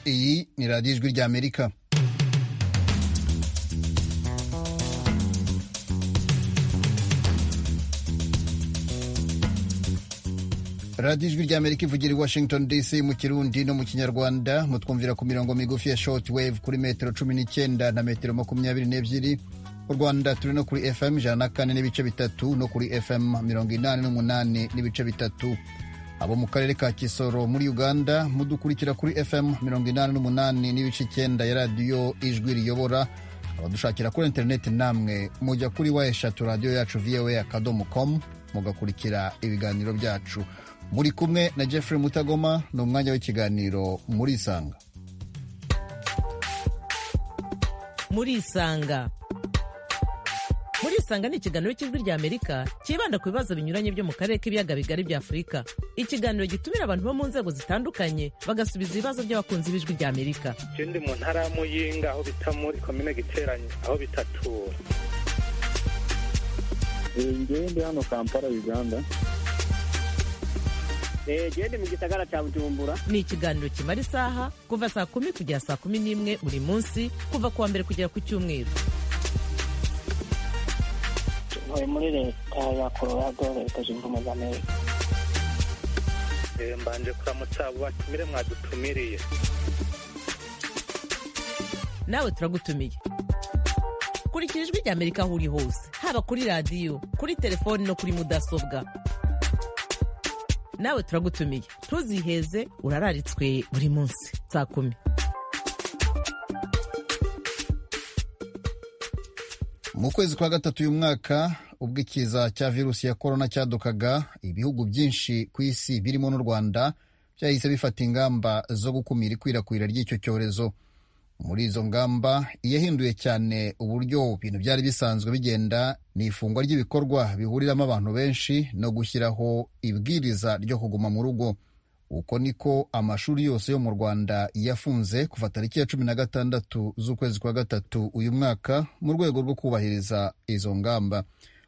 ni radiyo ijwi rya amerika radiyo ijwi rya amerika ivugira i washington dc mu kirundi no mu kinyarwanda mutwumvira ku mirongo migufi ya short wave kuri metero cumi n'icyenda na metero makumyabiri n'ebyiri mu rwanda turi no kuri fm ijana na kane n'ibice bitatu no kuri fm mirongo inani n'umunani n'ibice bitatu abo mu karere ka kisoro muri uganda mudukurikira kuri fm mirongo inani n'umunani n'ibice icyenda ya radiyo ijwi riyobora abadushakira kuri interineti namwe mujya kuri wa eshatu radiyo yacu voa akadomo com mugakurikira ibiganiro byacu muri kumwe na Jeffrey Mutagoma ni umwanya w'ikiganiro muri Isanga. muri isanga muri isanga ni ikiganiro cy'ijwi rya amerika cyibanda ku bibazo binyuranye byo mu karere k'ibiyaga bigari bya afurika ikiganiro gitumira abantu bo mu nzego zitandukanye bagasubiza ibibazo by'abakunzi b'ijwi rya amerika icyo ndi mu ntara ya muyinga aho bita muri komine giteranye aho bita tura ngewe ndi hano kampala uganda gende mu gisagara cya bujumbura ni ikiganiro kimara isaha kuva saa kumi kugera saa kumi n'imwe buri munsi kuva ku wa mbere kugera ku cyumweru ntuye muri leta ya colorado leta zunze ubumwe za amerika Eh, mbanje kuramutsa abo batumire mwadutumiriye nawe turagutumiye kurikira ijwi rya amerika aho uri hose haba kuri radiyo kuri telefoni no kuri mudasobwa nawe turagutumiye ntuziheze urararitswe buri munsi saa kumi mu kwezi kwa gatatu uyu mwaka ubwo ikiza cya virusi ya korona cyadukaga ibihugu byinshi ku isi birimo n'u rwanda byahise bifata ingamba zo gukumira ikwirakwira ry'icyo cyorezo muri izo ngamba iyahinduye cyane uburyo ibintu byari bisanzwe bigenda ni ifungwa ry'ibikorwa bihuriramo abantu benshi no gushyiraho ibwiriza ryo kuguma mu rugo uko niko amashuri yose yo mu rwanda yafunze kuva tariki ya cumi na gatandatu z'ukwezi kwa gatatu uyu mwaka mu rwego rwo kubahiriza izo ngamba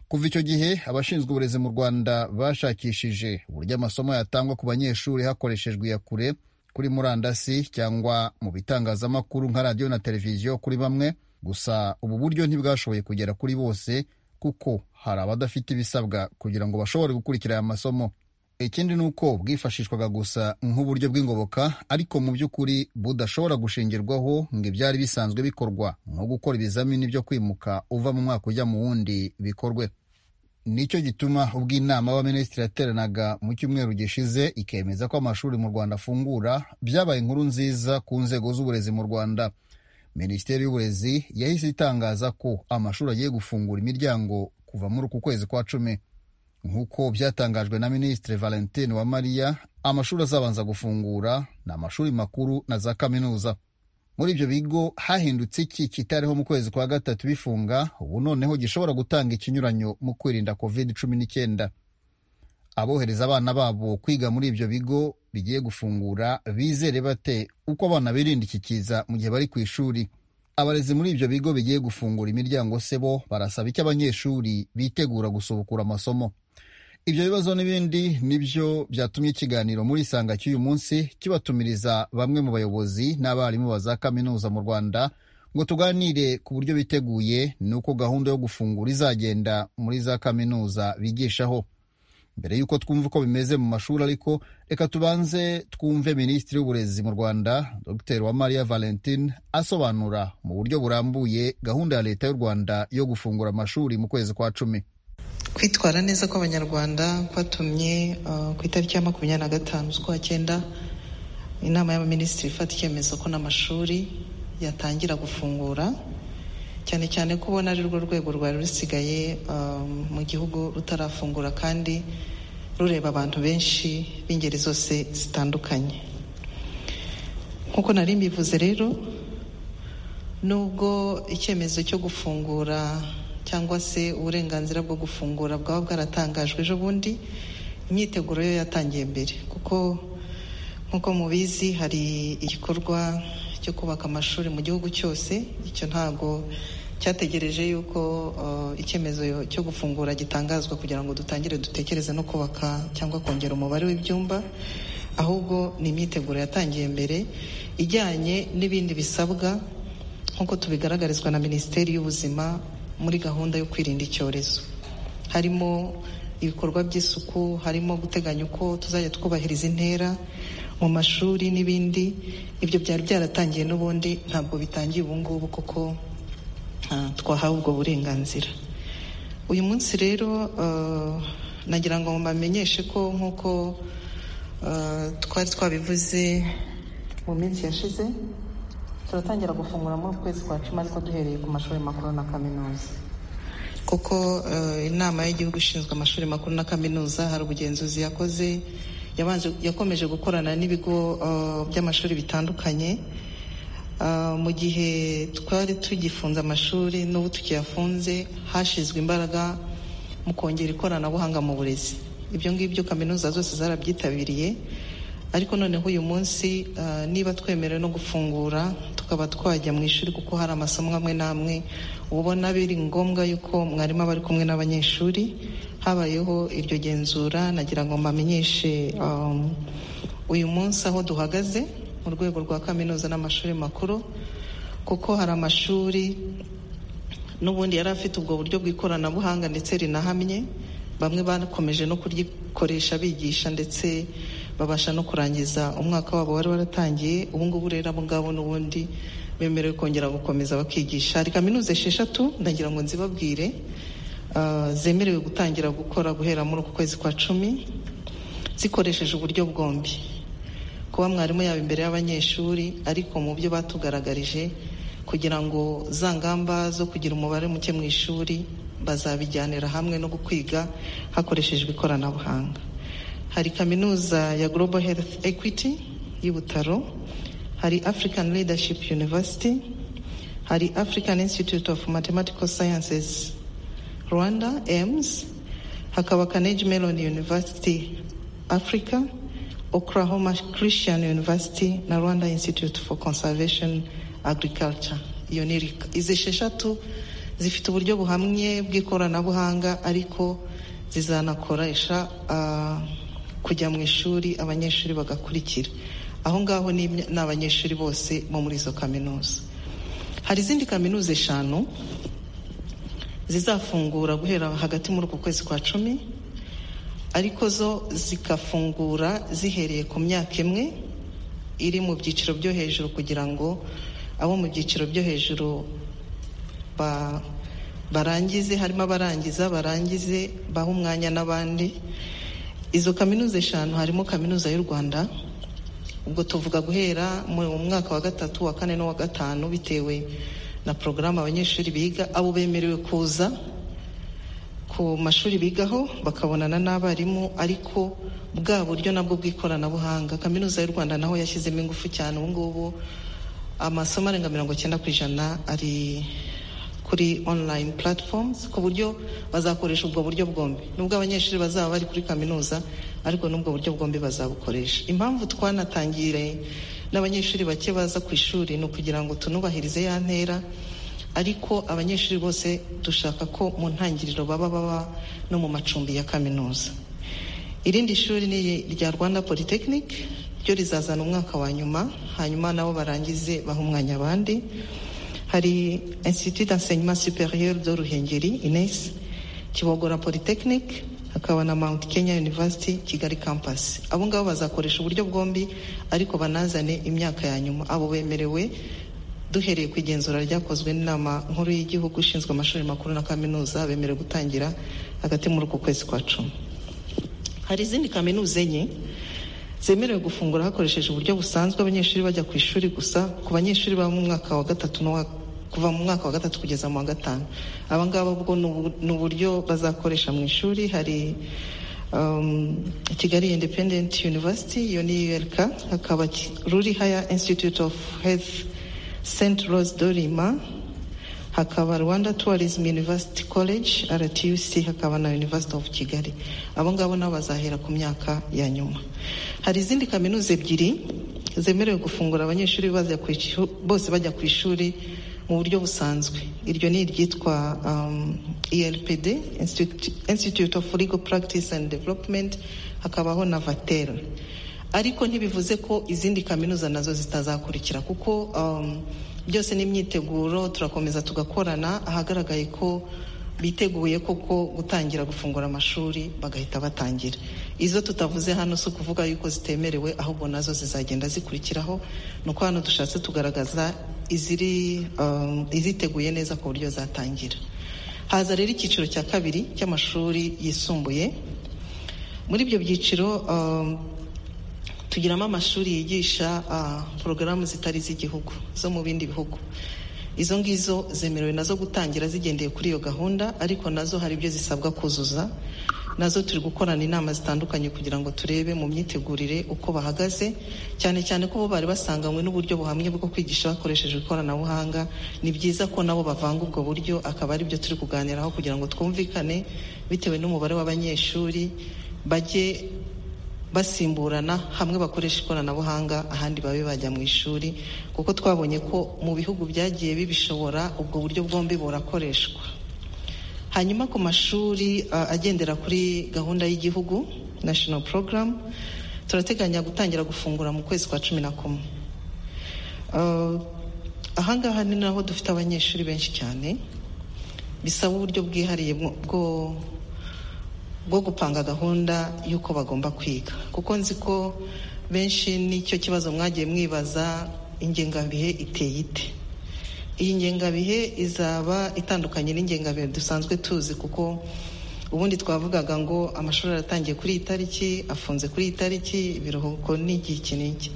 kuva icyo gihe abashinzwe uburezi mu rwanda bashakishije uburyo amasomo yatangwa ku banyeshuri hakoreshejwe iya kure kuri murandasi cyangwa mu bitangazamakuru nka radiyo na televiziyo kuri bamwe gusa ubu buryo ntibwashoboye kugera kuri bose kuko hari abadafite ibisabwa kugira ngo bashobore gukurikira aya masomo ikindi ni uko bwifashishwaga gusa nk'uburyo bw'ingoboka ariko mu by'ukuri budashobora gushingirwaho ngo ibyari bisanzwe bikorwa nko gukora ibizamini byo kwimuka uva mu mwaka ujya mu wundi bikorwe nicyo gituma ubwo inama y'abaminisitiri yateranaga mu cyumweru gishize ikemeza ko amashuri mu rwanda afungura byabaye inkuru nziza ku nzego z'uburezi mu rwanda minisiteri y'uburezi yahise itangaza ko amashuri agiye gufungura imiryango kuva muri uku kwezi kwa cumi nk'uko byatangajwe na minisitiri valentine uwamariya amashuri azabanza gufungura ni amashuri makuru na za kaminuza muri ibyo bigo hahindutse iki kitariho mu kwezi kwa gatatu bifunga ubu noneho gishobora gutanga ikinyuranyo mu kwirinda covid cumi n'icyenda abohereza abana babo kwiga muri ibyo bigo bigiye gufungura bizere bate uko abana birinda iki kiza mu gihe bari ku ishuri abarezi muri ibyo bigo bigiye gufungura imiryango se bo barasaba icyo abanyeshuri bitegura gusubukura amasomo ibyo bibazo n'ibindi nibyo byatumye ikiganiro muri isanga cy'uyu munsi kibatumiriza bamwe mu bayobozi n'abarimu ba za kaminuza mu rwanda ngo tuganire ku buryo biteguye n'uko gahunda yo gufungura izagenda muri za kaminuza bigishaho mbere y'uko twumva uko bimeze mu mashuri ariko reka tubanze twumve minisitiri w'uburezi mu rwanda dr uwamariya valentine asobanura mu buryo burambuye gahunda ya leta y'u rwanda yo gufungura amashuri mu kwezi kwa cumi kwitwara neza kw'abanyarwanda kwatumye ku itariki ya makumyabiri na gatanu z'ukwa cyenda inama y'abaminisitiri ifata icyemezo ko n'amashuri yatangira gufungura cyane cyane ko ubona ari rwo rwego rwari rusigaye mu gihugu rutarafungura kandi rureba abantu benshi b'ingeri zose zitandukanye nk'uko nari mbivuze rero nubwo icyemezo cyo gufungura cyangwa se uburenganzira bwo gufungura bwaba bwaratangajwe ejo bundi imyiteguro yo yatangiye mbere kuko nk'uko mubizi hari igikorwa cyo kubaka amashuri mu gihugu cyose icyo ntago cyategereje yuko icyemezo cyo gufungura gitangazwa kugira ngo dutangire dutekereze no kubaka cyangwa kongera umubare w'ibyumba ahubwo ni imyiteguro yatangiye mbere ijyanye n'ibindi bisabwa nk'uko tubigaragarizwa na minisiteri y'ubuzima muri gahunda yo kwirinda icyorezo harimo ibikorwa by'isuku harimo guteganya uko tuzajya twubahiriza intera mu mashuri n'ibindi ibyo byari byaratangiye n'ubundi ntabwo bitangiye ubu ngubu kuko ah, twahawe ubwo burenganzira uyu munsi rero ah, nagira ngo mbamenyeshe ko nk'uko ah, twari twabivuze mu minsi yashize turatangira gufungura muri uku kwezi kwa cumi ariko duhereye ku mashuri makuru na kaminuza kuko eh, inama y'igihugu ishinzwe amashuri makuru na kaminuza hari ubugenzuzi yakoze yabanje yakomeje gukorana n'ibigo eh, by'amashuri bitandukanye Ah, mu gihe twari tugifunze amashuri n'ubu tukiyafunze hashizwe imbaraga mu kongera ikoranabuhanga mu burezi ibyo ngibyo kaminuza zose zarabyitabiriye ariko noneho uyu munsi ah, niba twemerewe no gufungura tukaba twajya mu ishuri kuko hari amasomo amwe n'amwe uba ubona biri ngombwa yuko mwarimu aba ari kumwe n'abanyeshuri habayeho iryo genzura nagira ngo mbamenyeshe um, uyu munsi aho duhagaze mu rwego rwa kaminuza n'amashuri makuru kuko hari amashuri n'ubundi yari afite ubwo buryo bw'ikoranabuhanga ndetse rinahamye bamwe bakomeje no kurikoresha bigisha ndetse babasha no kurangiza umwaka wabo wari waratangiye ubu ngubu rero abo ngabo n'ubundi bemerewe kongera gukomeza bakigisha hari kaminuza esheshatu ndagira ngo nzibabwire ah, zemerewe gutangira gukora guhera muri uku kwezi kwa cumi zikoresheje uburyo bwombi kuba mwarimu yaba imbere y'abanyeshuri ariko mu byo batugaragarije kugira ngo za ngamba zo kugira umubare muke mu ishuri bazabijyanira hamwe no kwiga hakoreshejwe ikoranabuhanga hari kaminuza ya global health equity y'ibutaro hari african leadership university hari african institute of mathematical sciences rwanda ems hakaba carnegie mellon university africa Oklahoma Christian University na Rwanda Institute for Conservation Agriculture iyo ni RICA izi esheshatu zifite uburyo buhamye bw'ikoranabuhanga ariko zizanakoresha ah, kujya mu ishuri abanyeshuri bagakurikira aho ngaho ni imya- ni abanyeshuri bose bo muri izo kaminuza hari izindi kaminuza eshanu zizafungura guhera hagati muri uku kwezi kwa cumi ariko zo zigafungura zihereye ku myaka imwe iri mu byiciro byo hejuru kugira ngo abo mu byiciro byo hejuru ba- barangize harimo abarangiza barangize baha umwanya n'abandi izo kaminuza eshanu harimo kaminuza y'u rwanda ubwo tuvuga guhera mu mwaka wa gatatu wa kane n'uwa gatanu bitewe na porogaramu abanyeshuri biga abo bemerewe kuza ku mashuri bigaho bakabonana n'abarimu ariko bwa buryo nabwo bw'ikoranabuhanga kaminuza y'u rwanda naho yashyizemo ingufu cyane ubu ngubu amasomo arenga mirongo icyenda ku ijana ari kuri online platforms ku buryo bazakoresha ubwo buryo bwombi nubwo abanyeshuri bazaba bari kuri kaminuza ariko n'ubwo buryo bwombi bazabukoresha impamvu twanatangire n'abanyeshuri bake baza ku ishuri ni ukugira ngo tunubahirize ya ntera ariko abanyeshuri bose dushaka ko mu ntangiriro baba baba no mu macumbi ya kaminuza irindi shuri ni irya rwanda polytechnic ryo rizazana umwaka wa nyuma hanyuma nabo barangize baha umwanya abandi hari institut d'enseignement supérieur de ruhengeri ines kibogora polytechnic hakaba na mount kenya university kigali campus abo ngabo bazakoresha uburyo bwombi ariko banazane imyaka ya nyuma abo bemerewe duhereye ku igenzura ryakozwe n'inama nkuru y'igihugu ishinzwe amashuri makuru na kaminuza bemerewe gutangira hagati muri uku kwezi kwa cumi hari izindi kaminuza enye zemerewe gufungura hakoresheje uburyo busanzwe abanyeshuri bajya ku ishuri gusa ku banyeshuri baba mu mwaka wa gatatu n'uwa kuva mu mwaka wa gatatu kugeza mu wa gatanu aba ngaba bwo ni ubu- ni uburyo bazakoresha mu ishuri hari um, kigali independent university iyo ni urk hakaba Ki- ruri higher institute of health st rose dorima hakaba rwanda tourism university college rtuc hakaba na university of kigali abo ngabo nabo bazahera ku myaka ya nyuma hari izindi kaminuza ebyiri zemerewe gufungura abanyeshuri bajya ku ishu- bose bajya ku ishuri mu buryo busanzwe iryo ni iryitwa um, elpd institute, institute of legal practice and development hakabaho na vatel ariko ntibivuze ko izindi kaminuza nazo zitazakurikira kuko um, byose ni imyiteguro turakomeza tugakorana ahagaragaye ko biteguye koko gutangira gufungura amashuri bagahita batangira izo tutavuze hano si ukuvuga yuko zitemerewe ahubwo nazo zizagenda zikurikiraho ni uko hano dushatse tugaragaza iziri um, iziteguye neza ku buryo zatangira haza rero icyiciro cya kabiri cy'amashuri yisumbuye muri ibyo byiciro um, tugiramo amashuri yigisha uh, porogaramu zitari iz'igihugu zo mu bindi bihugu izo ngizo zemerewe nazo gutangira zigendeye kuri iyo gahunda ariko nazo hari ibyo zisabwa kuzuza nazo turi gukorana inama zitandukanye kugira ngo turebe mu myitegurire uko bahagaze cyane cyane ko bo bari basanganywe n'uburyo buhamye bwo kwigisha bakoresheje ikoranabuhanga ni byiza ko nabo bavanga ubwo buryo akaba ari byo turi kuganiraho kugira ngo twumvikane bitewe n'umubare w'abanyeshuri bajye basimburana hamwe bakoresha ikoranabuhanga ahandi babe bajya mu ishuri kuko twabonye ko mu bihugu byagiye bibishobora ubwo buryo bwombi burakoreshwa hanyuma ku mashuri uh, agendera kuri gahunda y'igihugu national program turateganya gutangira gufungura mu kwezi kwa cumi na kumwe uh, ahangaha ni naho dufite abanyeshuri benshi cyane bisaba uburyo bwihariye bwo bwo gupanga gahunda y'uko bagomba kwiga kuko nzi ko benshi nicyo kibazo mwagiye mwibaza ingengabihe iteye ite iyi ngengabihe izaba itandukanye n'ingengabihe dusanzwe tuzi kuko ubundi twavugaga ngo amashuri aratangiye kuri iyi tariki afunze kuri iyi tariki ibiruhuko n'igi iki n'iki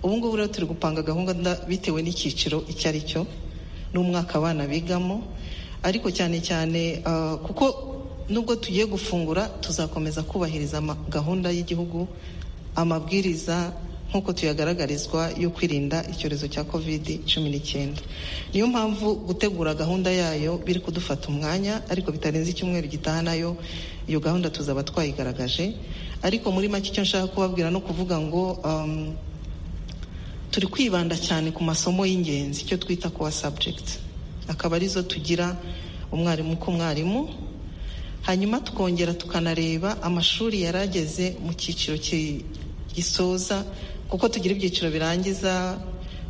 ubu ngubu rero turi gupanga gahunda bitewe n'icyiciro icyo ari cyo n'umwaka abana bigamo ariko cyane cyane kuko nubwo tugiye gufungura tuzakomeza kubahiriza gahunda y'igihugu amabwiriza nk'uko tuyagaragarizwa yo kwirinda icyorezo cya kovidi cumi n'icyenda niyo mpamvu gutegura gahunda yayo biri kudufata umwanya ariko bitarenze icyumweru gitaha nayo iyo gahunda tuzaba twayigaragaje ariko muri make icyo nshaka kubabwira no kuvuga ngo turi kwibanda cyane ku masomo y'ingenzi icyo twita kuwa sabujegiti akaba arizo tugira umwarimu ku mwarimu hanyuma tukongera tukanareba amashuri yari ageze mu cyiciro gisoza kuko tugira ibyiciro birangiza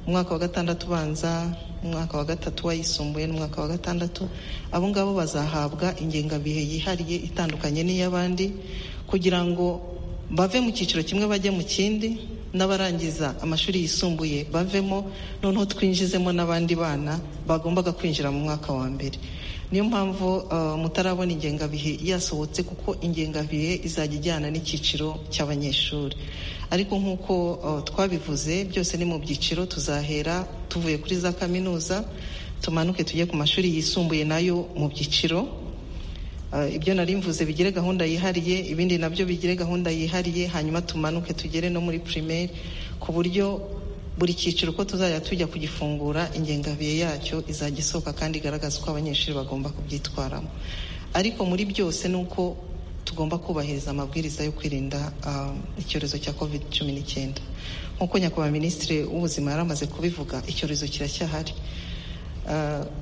umwaka wa gatandatu ubanza umwaka wa gatatu wayisumbuye n'umwaka wa gatandatu abo ngabo bazahabwa ingengabihe yihariye itandukanye n'iy'abandi kugira ngo bave mu cyiciro kimwe bajye mu kindi n'abarangiza amashuri yisumbuye bavemo noneho twinjizemo n'abandi bana bagombaga kwinjira mu mwaka wa mbere niyo mpamvu mutarabona ingengabihe yasohotse kuko ingengabihe izajya ijyana n'icyiciro cy'abanyeshuri ariko nk'uko twabivuze byose ni mu byiciro tuzahera tuvuye kuri za kaminuza tumanuke tujye ku mashuri yisumbuye nayo mu byiciro ibyo nari mvuze bigire gahunda yihariye ibindi nabyo bigire gahunda yihariye hanyuma tumanuke tugere no muri primaire ku buryo buri cyiciro uko tuzajya tujya kugifungura ingengabihe yacyo izajya isohoka kandi igaragaza uko abanyeshuri bagomba kubyitwaramo ariko muri byose ni uko tugomba kubahiriza amabwiriza yo kwirinda icyorezo cya covid cumi n'icyenda nk'uko nyakubahwa minisitiri w'ubuzima yari amaze kubivuga icyorezo kiracyahari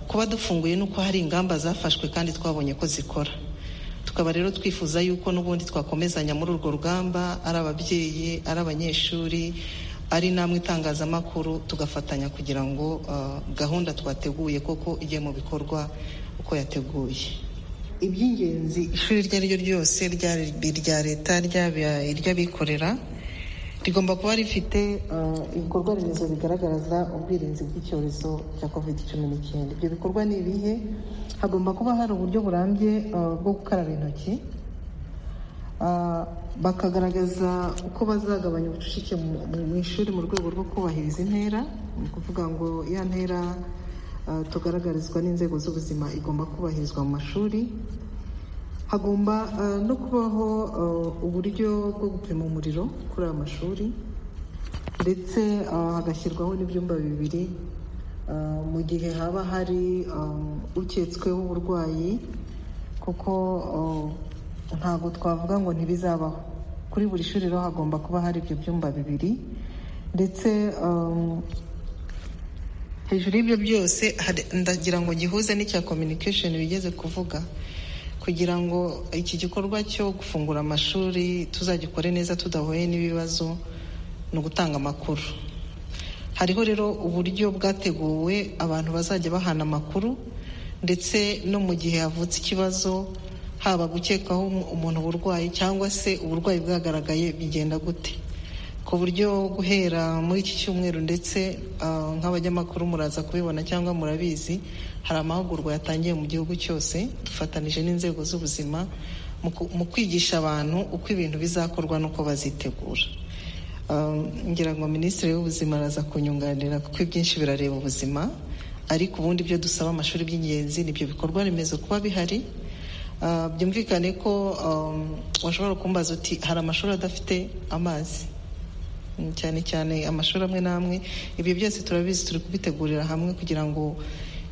kuba dufunguye nuko hari ingamba zafashwe kandi twabonye ko zikora tukaba rero twifuza yuko n'ubundi twakomezanya muri urwo rugamba ari ababyeyi ari abanyeshuri ari namwe itangazamakuru tugafatanya kugira ngo gahunda twateguye koko ijye mu bikorwa uko yateguye iby'ingenzi ishuri iryo ari ryo ryose irya leta iry'abikorera rigomba kuba rifite ibikorwa remezo bigaragaza ubwirinzi bw'icyorezo cya covid cumi n'icyenda ibyo bikorwa ni ibihe hagomba kuba hari uburyo burambye bwo gukaraba intoki bakagaragaza uko bazagabanya ubucucike mu ishuri mu rwego rwo kubahiriza intera ni ukuvuga ngo ya ntera tugaragarizwa n'inzego z'ubuzima igomba kubahirizwa mu mashuri hagomba no kubaho uburyo bwo gupima umuriro kuri aya mashuri ndetse hagashyirwaho n'ibyumba bibiri mu gihe haba hari uketsweho uburwayi kuko ntabwo twavuga ngo ntibizabaho kuri buri shuri rero hagomba kuba hari ibyo byumba bibiri ndetse hejuru y'ibyo byose ndagira ngo gihuze n'icya communication bigeze kuvuga kugira ngo iki gikorwa cyo gufungura amashuri tuzagikore neza tudahuye n'ibibazo ni ugutanga amakuru hariho rero uburyo bwateguwe abantu bazajya bahana amakuru ndetse no mu gihe havutse ikibazo haba gukekaho umuntu uburwayi cyangwa se uburwayi bwagaragaye bigenda gute ku buryo guhera muri iki cyumweru ndetse ah, nk'abanyamakuru muraza kubibona cyangwa murabizi hari amahugurwa yatangiye mu gihugu cyose dufatanije n'inzego z'ubuzima mu ku- mu kwigisha abantu uko ibintu bizakorwa n'uko bazitegura Um, ngira ngo minisitiri w'ubuzima araza kunyunganira kuko ibyinshi birareba ubuzima ariko ubundi ibyo dusaba amashuri by'ingenzi nibyo bikorwa remezo kuba bihari Uh, byumvikane ko um, washobora kumbaza uti hari amashuri adafite amazi Mm, cyane cyane amashuri amwe n'amwe ibyo byose turabizi turi kubitegurira hamwe kugira ngo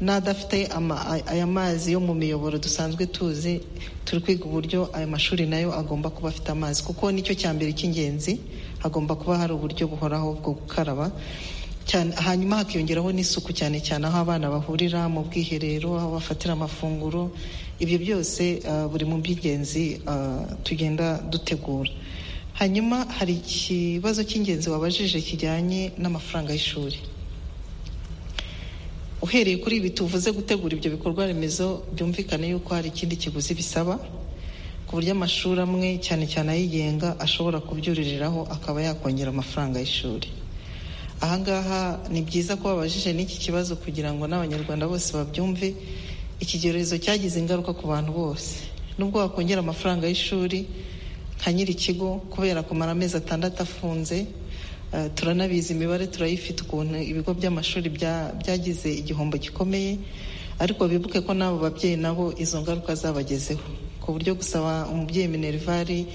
n'adafite ama- a- aya mazi yo mu miyoboro dusanzwe tuzi turi kwiga uburyo aya mashuri nayo agomba kuba afite amazi kuko nicyo cya mbere cy'ingenzi hagomba kuba hari uburyo buhoraho bwo gukaraba cyane hanyuma hakiyongeraho n'isuku cyane cyane aho abana bahurira mu bwiherero aho bafatira amafunguro ibyo byose ah, buri mu by'ingenzi ah, tugenda dutegura hanyuma hari ikibazo cy'ingenzi wabajije kijyanye n'amafaranga y'ishuri uhereye kuri ibi tuvuze gutegura ibyo bikorwa remezo byumvikane yuko hari ikindi kiguzi bisaba ku buryo amashuri amwe cyane cyane ayigenga ashobora kubyuririraho akaba yakongera amafaranga y'ishuri ahangaha ni byiza ko babajije n'iki kibazo kugira ngo n'abanyarwanda bose babyumve iki cyorezo cyagize ingaruka ku bantu bose nubwo wakongera amafaranga y'ishuri nka nyir'ikigo kubera kumara amezi atandatu afunze eh, turanabizi imibare turayifite ukuntu ibigo by'amashuri bya- byagize igihombo gikomeye ariko bibuke ko n'abo babyeyi nabo izo ngaruka zabagezeho ku buryo gusaba umubyeyi minervari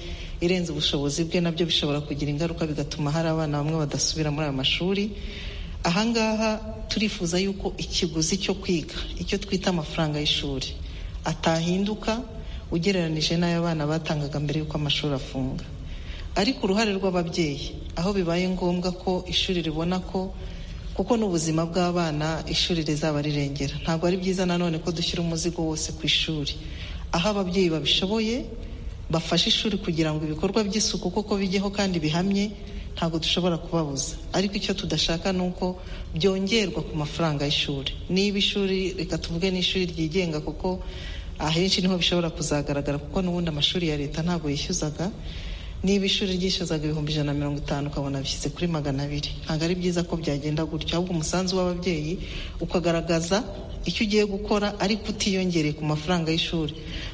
irenze ubushobozi bwe nabyo bishobora kugira ingaruka bigatuma hari abana bamwe badasubira muri ayo mashuri ahangaha turifuza yuko ikiguzi cyo kwiga icyo twita amafaranga y'ishuri atahinduka ugereranije n'ayo abana batangaga mbere y'uko amashuri afunga ariko uruhare rw'ababyeyi aho bibaye ngombwa ko ishuri ribona ko kuko n'ubuzima bw'abana ishuri rizaba rirengera ntabwo ari byiza nanone ko dushyira umuzigo wose ku ishuri aho ababyeyi babishoboye bafashe ishuri kugira ngo ibikorwa by'isuku koko bijyeho kandi bihamye ntabwo dushobora kubabuza ariko icyo tudashaka ni uko byongerwa ku mafaranga y'ishuri niba ishuri reka tuvuge n'ishuri ryigenga kuko ahenshi niho bishobora kuzagaragara kuko n'ubundi amashuri ya leta ntabwo yishyuzaga niba ishuri ryishyuzaga ibihumbi ijana na mirongo itanu ukabona bishyize kuri magana abiri ntabwo ari byiza ko byagenda gutyo ahubwo umusanzu w'ababyeyi ukagaragaza icyo ugiye gukora ariko utiyongereye ku mafaranga y'ishuri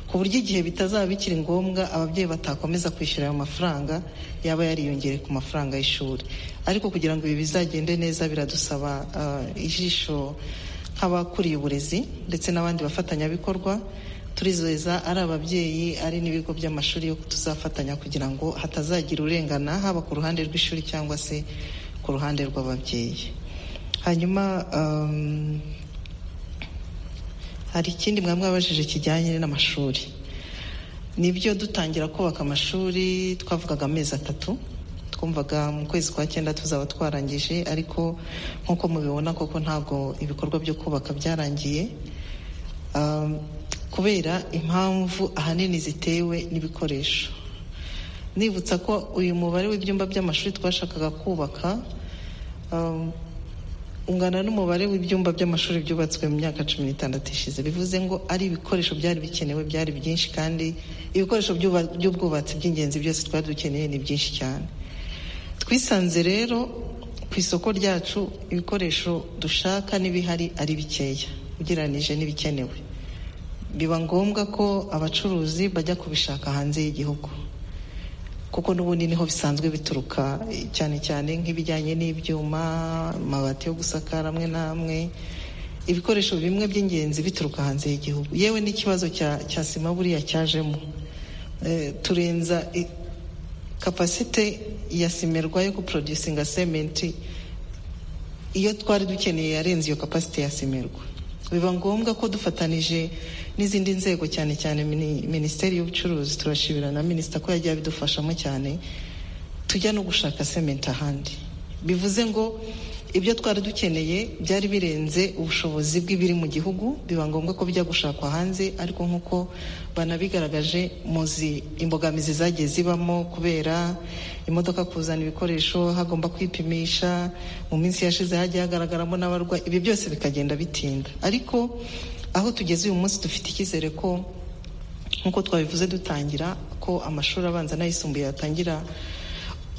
ku buryo igihe bitazaba bikiri ngombwa ababyeyi batakomeza kwishyura ayo mafaranga yaba yariyongereye ku mafaranga y'ishuri ariko kugira ngo ibi bizagende neza biradusaba ah, ijisho nk'abakuriye uburezi ndetse n'abandi bafatanyabikorwa turizeza ari ababyeyi ari n'ibigo by'amashuri yo tuzafatanya kugira ngo hatazagira urengana haba ku ruhande rw'ishuri cyangwa se ku ruhande rw'ababyeyi hanyuma um, hari ikindi mwaba mwabajije kijyanye n'amashuri nibyo dutangira kubaka amashuri twavugaga amezi atatu twumvaga mu kwezi kwa cyenda tuzaba twarangije ariko nk'uko mubibona koko ntabwo ibikorwa byo kubaka byarangiye Um, kubera impamvu ahanini zitewe n'ibikoresho nibutsa ko uyu mubare w'ibyumba by'amashuri twashakaga kubaka um, ungana n'umubare w'ibyumba by'amashuri byubatswe mu myaka cumi n'itandatu ishize bivuze ngo ari ibikoresho byari bikenewe byari byinshi kandi ibikoresho by'uba- by'ubwubatsi by'ingenzi byose twari dukeneye ni byinshi cyane twisanze rero ku isoko ryacu ibikoresho dushaka n'ibihari ari bikeya ugereranije n'ibikenewe biba ngombwa ko abacuruzi bajya kubishaka hanze y'igihugu kuko n'ubundi niho bisanzwe bituruka cyane cyane nk'ibijyanye n'ibyuma amabati yo gusakara amwe n'amwe ibikoresho bimwe by'ingenzi bituruka hanze y'igihugu yewe n'ikibazo cya cya sima buriya cyajemo Eh, turenza i- kapasite ya simerwa yo guporodusinga sementi iyo twari dukeneye yarenze iyo kapasite ya simerwa biba ngombwa ko dufatanije n'izindi nzego cyane cyane mini- minisiteri y'ubucuruzi turashibira na minisita ko yagiye abidufashamo cyane tujya no gushaka sementi ahandi bivuze ngo ibyo twari dukeneye byari birenze ubushobozi bw'ibiri mu gihugu biba ngombwa ko bijya gushakwa hanze ariko nk'uko banabigaragaje muzi imbogamizi zagiye zibamo kubera imodoka kuzana ibikoresho hagomba kwipimisha mu minsi yashize hagiye hagaragaramo n'abarwayi ibi byose bikagenda bitinda ariko aho tugeze uyu munsi dufite icyizere ko nk'uko twabivuze dutangira ko amashuri abanza n'ayisumbuye yatangira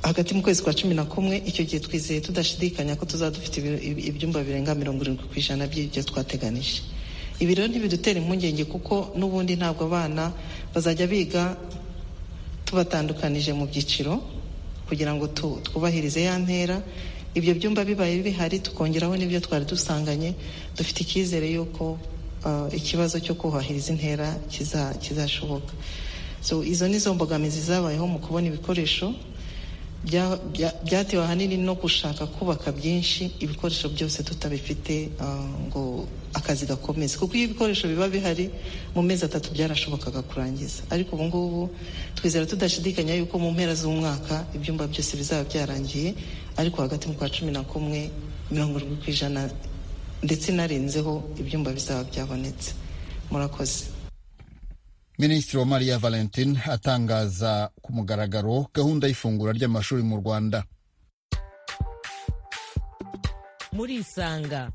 hagati mu kwezi kwa cumi na kumwe icyo gihe twizeye tudashidikanya ko tuzaba dufite ibi- ibi- ibyumba birenga mirongo irindwi ku ijana by'ibyo twateganije ibi rero ntibidutera impungenge kuko n'ubundi ntabwo abana bazajya biga tubatandukanije mu byiciro kugira ngo tu- twubahirize ya ntera ibyo byumba bibaye bihari tukongeraho n'ibyo twari dusanganye dufite icyizere y'uko ah, ikibazo cyo kubahiriza intera kiza- kizashoboka so izo ni zo mbogamizi zabayeho mu kubona ibikoresho bya- bya- byatewe ahanini no gushaka kubaka byinshi ibikoresho byose tutabifite ah, ngo akazi gakomeze kuko iyo ibikoresho biba bihari mu mezi atatu byarashobokaga kurangiza ariko ubu ngubu twizera tudashidikanya yuko mu mpera z'umwaka ibyumba byose bizaba byarangiye ariko hagati mu kwa cumi na kumwe mirongo irindwi ku ijana ndetse narenzeho ibyumba bizaba byabonetse murakoze minisitiri Maria valentine atangaza ku mugaragaro gahunda y'ifungura ry'amashuri mu rwanda murisanga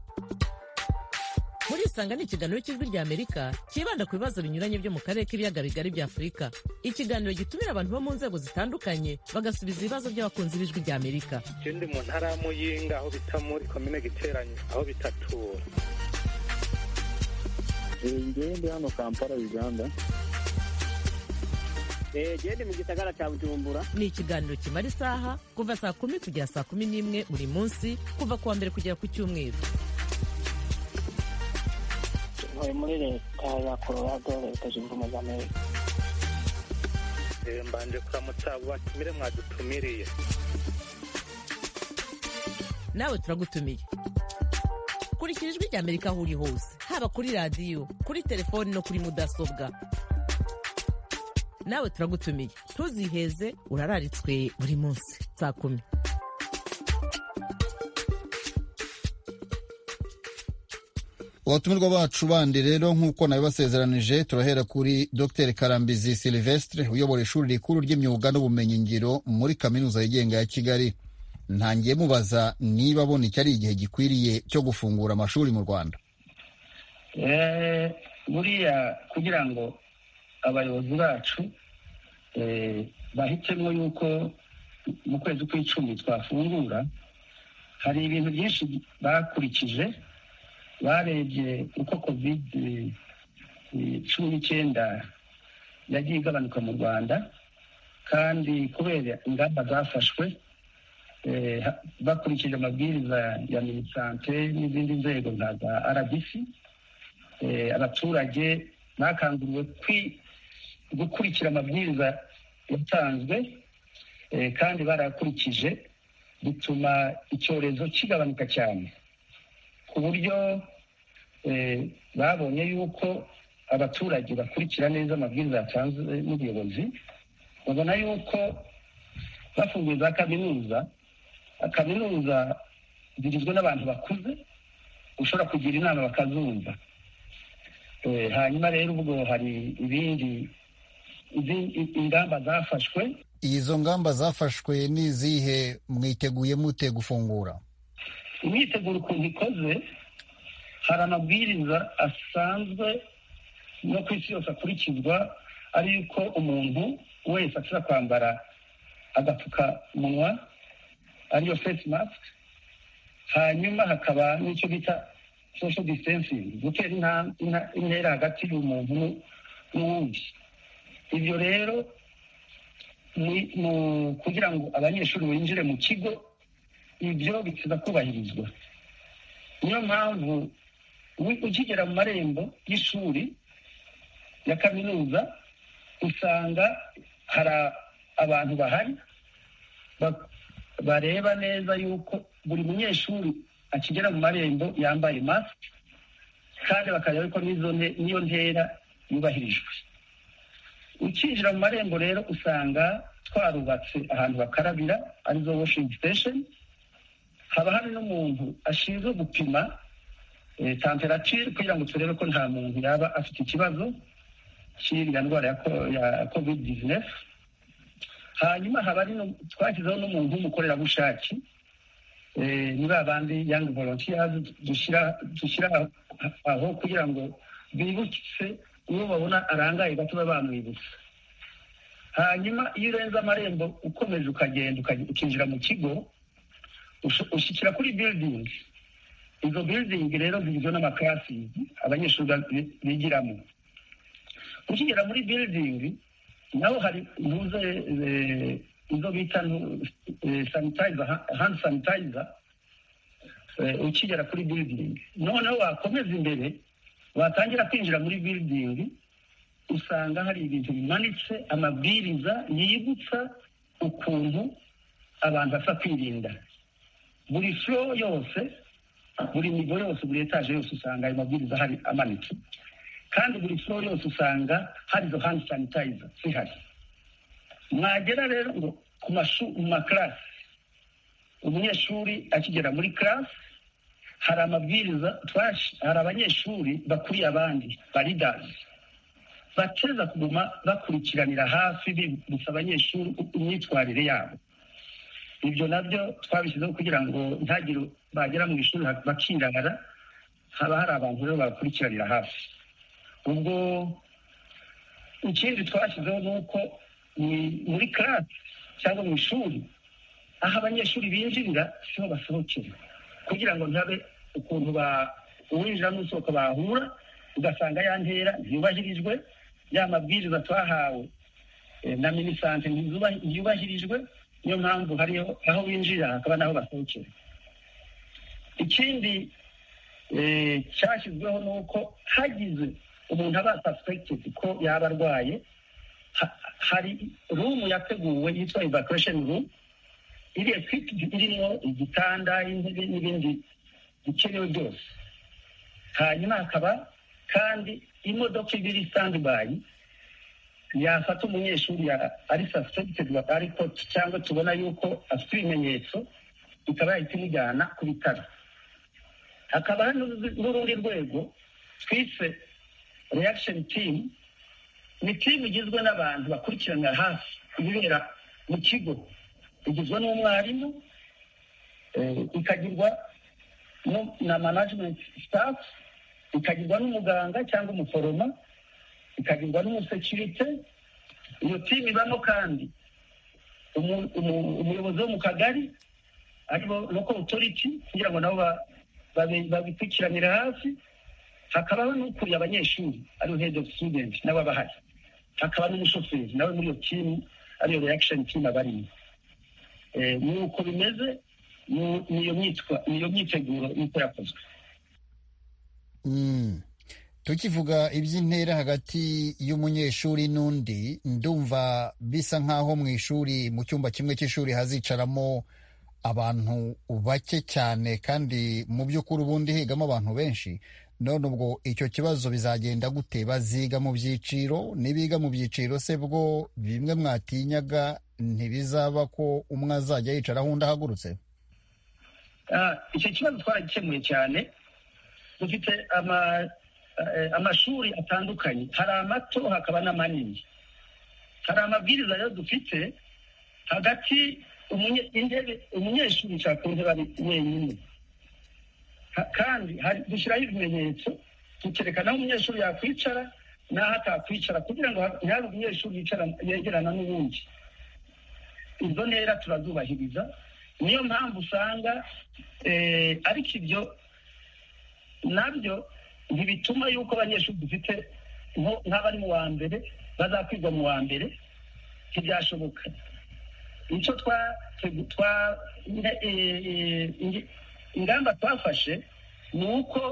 murisanga ni ikiganiro cy'ijwi ry'amerika cyibanda ku bibazo binyuranye byo mu karere k'ibiyaga bigari bya afurika ikiganiro gitumira abantu bo mu nzego zitandukanye bagasubiza ibibazo by'abakunzi b'ijwi ry'amerika ikindi mu ntara ya muyinga aho bita muri komine giteranye aho bita tura ngewe ndi hano kampala uganda gende mu gisagara cya bujumbura ni ikiganiro kimara isaha kuva saa kumi kugera saa kumi n'imwe buri munsi kuva ku wa mbere kugera ku cyumweru ntuye muri leta ya colorado leta zunze ubumwe za amerika Eh, mbanje kuramutsa batumire mwadutumiriye nawe turagutumiye kurikira ijwi ry'amerika aho uri hose haba kuri radiyo kuri telefoni no kuri mudasobwa nawe turagutumiye ntuziheze urararitswe buri munsi saa kumi abatumirwa bacu bandi rero nk'uko nabibasezeranije turahera kuri dr karambizi silvestre uyobora ishuri rikuru ry'imyuga n'ubumenyingiro muri kaminuza yigenga ya kigali ntangiye mubaza niba abona iki ari igihe gikwiriye cyo gufungura amashuri mu rwanda Eh, buriya kugira ngo abayobozi bacu eh, bahitemo yuko mu kwezi kw'icumi twafungura hari ibintu byinshi bakurikije barebye uko covid eh, cumi n'icyenda yagiye igabanuka mu rwanda kandi kubera ingamba zafashwe eh, ha- bakurikije amabwiriza ya minisante n'izindi nzego nka za rbc eh, abaturage bakanguriwe kwi- gukurikira amabwiriza yatanzwe eh, kandi barayakurikije bituma icyorezo kigabanuka cyane ku buryo eh, babonye yuko abaturage bakurikira neza amabwiriza yatanzwe n'ubuyobozi babona yuko bafunguye za kaminuza kaminuza zigizwe n'abantu bakuze ushobora kugira inama bakazumva Eh, hanyuma rero ubwo hari ibindi izi- i- ingamba zafashwe izo ngamba zafashwe ni izihe mwiteguye mute gufungura imyiteguro ukuntu ikoze hari amabwiriza asanzwe no ku isi yose akurikizwa ari yuko umuntu wese ashobora kwambara agapfukamunwa ariyo face mask hanyuma hakaba n'icyo bita social distancing gutera inta- inta- intera hagati y'umuntu n'u- n'uwundi ibyo rero mu- mu- kugira ngo abanyeshuri binjire mu kigo ibyo bikiza kubahirizwa niyo mpamvu wi- ukigera mu marembo y'ishuri ya kaminuza usanga hari a- abantu bahari ba- bareba neza yuko buri munyeshuri akigera mu marembo yambaye masike kandi bakareba ko n'izo nte- n'iyo ntera yubahirijwe ukinjira mu marembo rero usanga twarubatse ahantu bakarabira arizo washing station haba hari n'umuntu ashinzwe gupima eh, temperature kugira ngo turebe ko nta muntu yaba afite ikibazo cy'iriya ndwara ya ko- ya covid 19 hanyuma haba ari no- twashyizeho n'umuntu w'umukorerabushake eh, muri abandi young volunteers dushyira dushyira aho kugira ngo bibutse uwo babona arangaye gato babe bamwibutsa hanyuma iyo urenze amarembo ukomeje ukagenda ukaj- ukinjira mu kigo ushu- ushyikira kuri building izo building rero zigizwe n'amakarasisi abanyeshuri bi- bigiramo ukigera muri building naho hari ntuze eh, izo bita ntu- eh, sanitizer ha- hand sanitizer eh, ukigera kuri building noneho wakomeza imbere watangira kwinjira muri building usanga hari ibintu bimanitse amabwiriza yibutsa ukuntu abantu basa kwirinda buri flow yose buri nivo yose buri etaje yose usanga ayo mabwiriza hari amanitse kandi buri flow yose usanga hari izo hand sanitizer zihari mwagera rero ngo ku mashu mu makarasi umunyeshuri akigera muri karasi hari amabwiriza twash- hari abanyeshuri bakuriye abandi baridazi bateza kuguma bakurikiranira hafi bibutsa abanyeshuri imyitwarire yabo ibyo nabyo twabishyizeho kugira ngo ntagire bagera mu ishuri bakirara haba hari abantu rero babakurikiranira hafi ubwo ikindi twashyizeho ni uko mu- muri karasi cyangwa mu ishuri aho abanyeshuri binjirira siho basohokera kugira ngo ntabe ukuntu ba- uwinjira n'usohoka bahura ugasanga ya ntera ntiyubahirijwe ya mabwiriza twahawe eh, na minisante ntizuba- ntiyubahirijwe niyo mpamvu hariho aho binjirira hakaba n'aho basohokera ikindi eh, cyashyizweho ni uko hagize umuntu aba suspected ko yaba arwaye ha- hari rumu yateguwe yitwa evacuation room iri ekwipidi irimo igitanda intebe n'ibindi bikenewe byose hanyuma hakaba kandi imodoka iba iri standby yafata umunyeshuri ya- ari suspected ariko cyangwa tubona yuko afite ibimenyetso ikaba yahita imujyana ku bitaro hakaba hari n'urundi- n'urundi rwego twise reaction team ni team igizwe n'abantu bakurikiranira hafi ibibera mu kigo igizwe n'umwarimu eh, ikagirwa no- na management staff ikagirwa n'umuganga cyangwa umuforoma ikagirwa n'umusekirite iyo timu ibamo kandi umu- umu- umuyobozi wo mu kagari aribo local authority kugira ngo nabo ba- babe- babikurikiranire hafi hakabaho n'ukuriye abanyeshuri ariyo head of student nawe aba ahari hakaba n'umushoferi nawe muri iyo timu ariyo reaction team aba arimo Eh, ni uko bimeze ni- ni iyo myitwa- ni iyo myiteguro niko yakozwe Mm. tukivuga iby'intera hagati y'umunyeshuri n'undi ndumva bisa nk'aho mu ishuri mu cyumba kimwe cy'ishuri hazicaramo abantu bake cyane kandi mu by'ukuri ubundi higamo abantu benshi none ubwo icyo kibazo bizagenda gute baziga mu byiciro nibiga mu byiciro se bwo bimwe mwatinyaga ntibizaba ko umwe azajya yicaraho undi ahagurutse Ah, icyo kibazo twaragikemuye cyane dufite ama- eh, amashuri atandukanye hari amato hakaba n'amanini hari amabwiriza rero dufite hagati umunye- intebe umunyeshuri yicara ku ntebe ari wenyine Ha- kandi hari dushyiraho ibimenyetso tukerekana aho umunyeshuri yakwicara n'aho atakwicara kugira ngo ha- ntihari umunyeshuri yicara yegerana n'ubundi izo ntera turazubahiriza niyo mpamvu usanga eh, ariko ibyo nabyo ntibituma yuko abanyeshuri dufite nko- nk'abari mu wa mbere bazakwigwa mu wa mbere ntibyashoboka icyo twa twe- twa ne- eh, eh, ingi- ingamba twafashe ni uko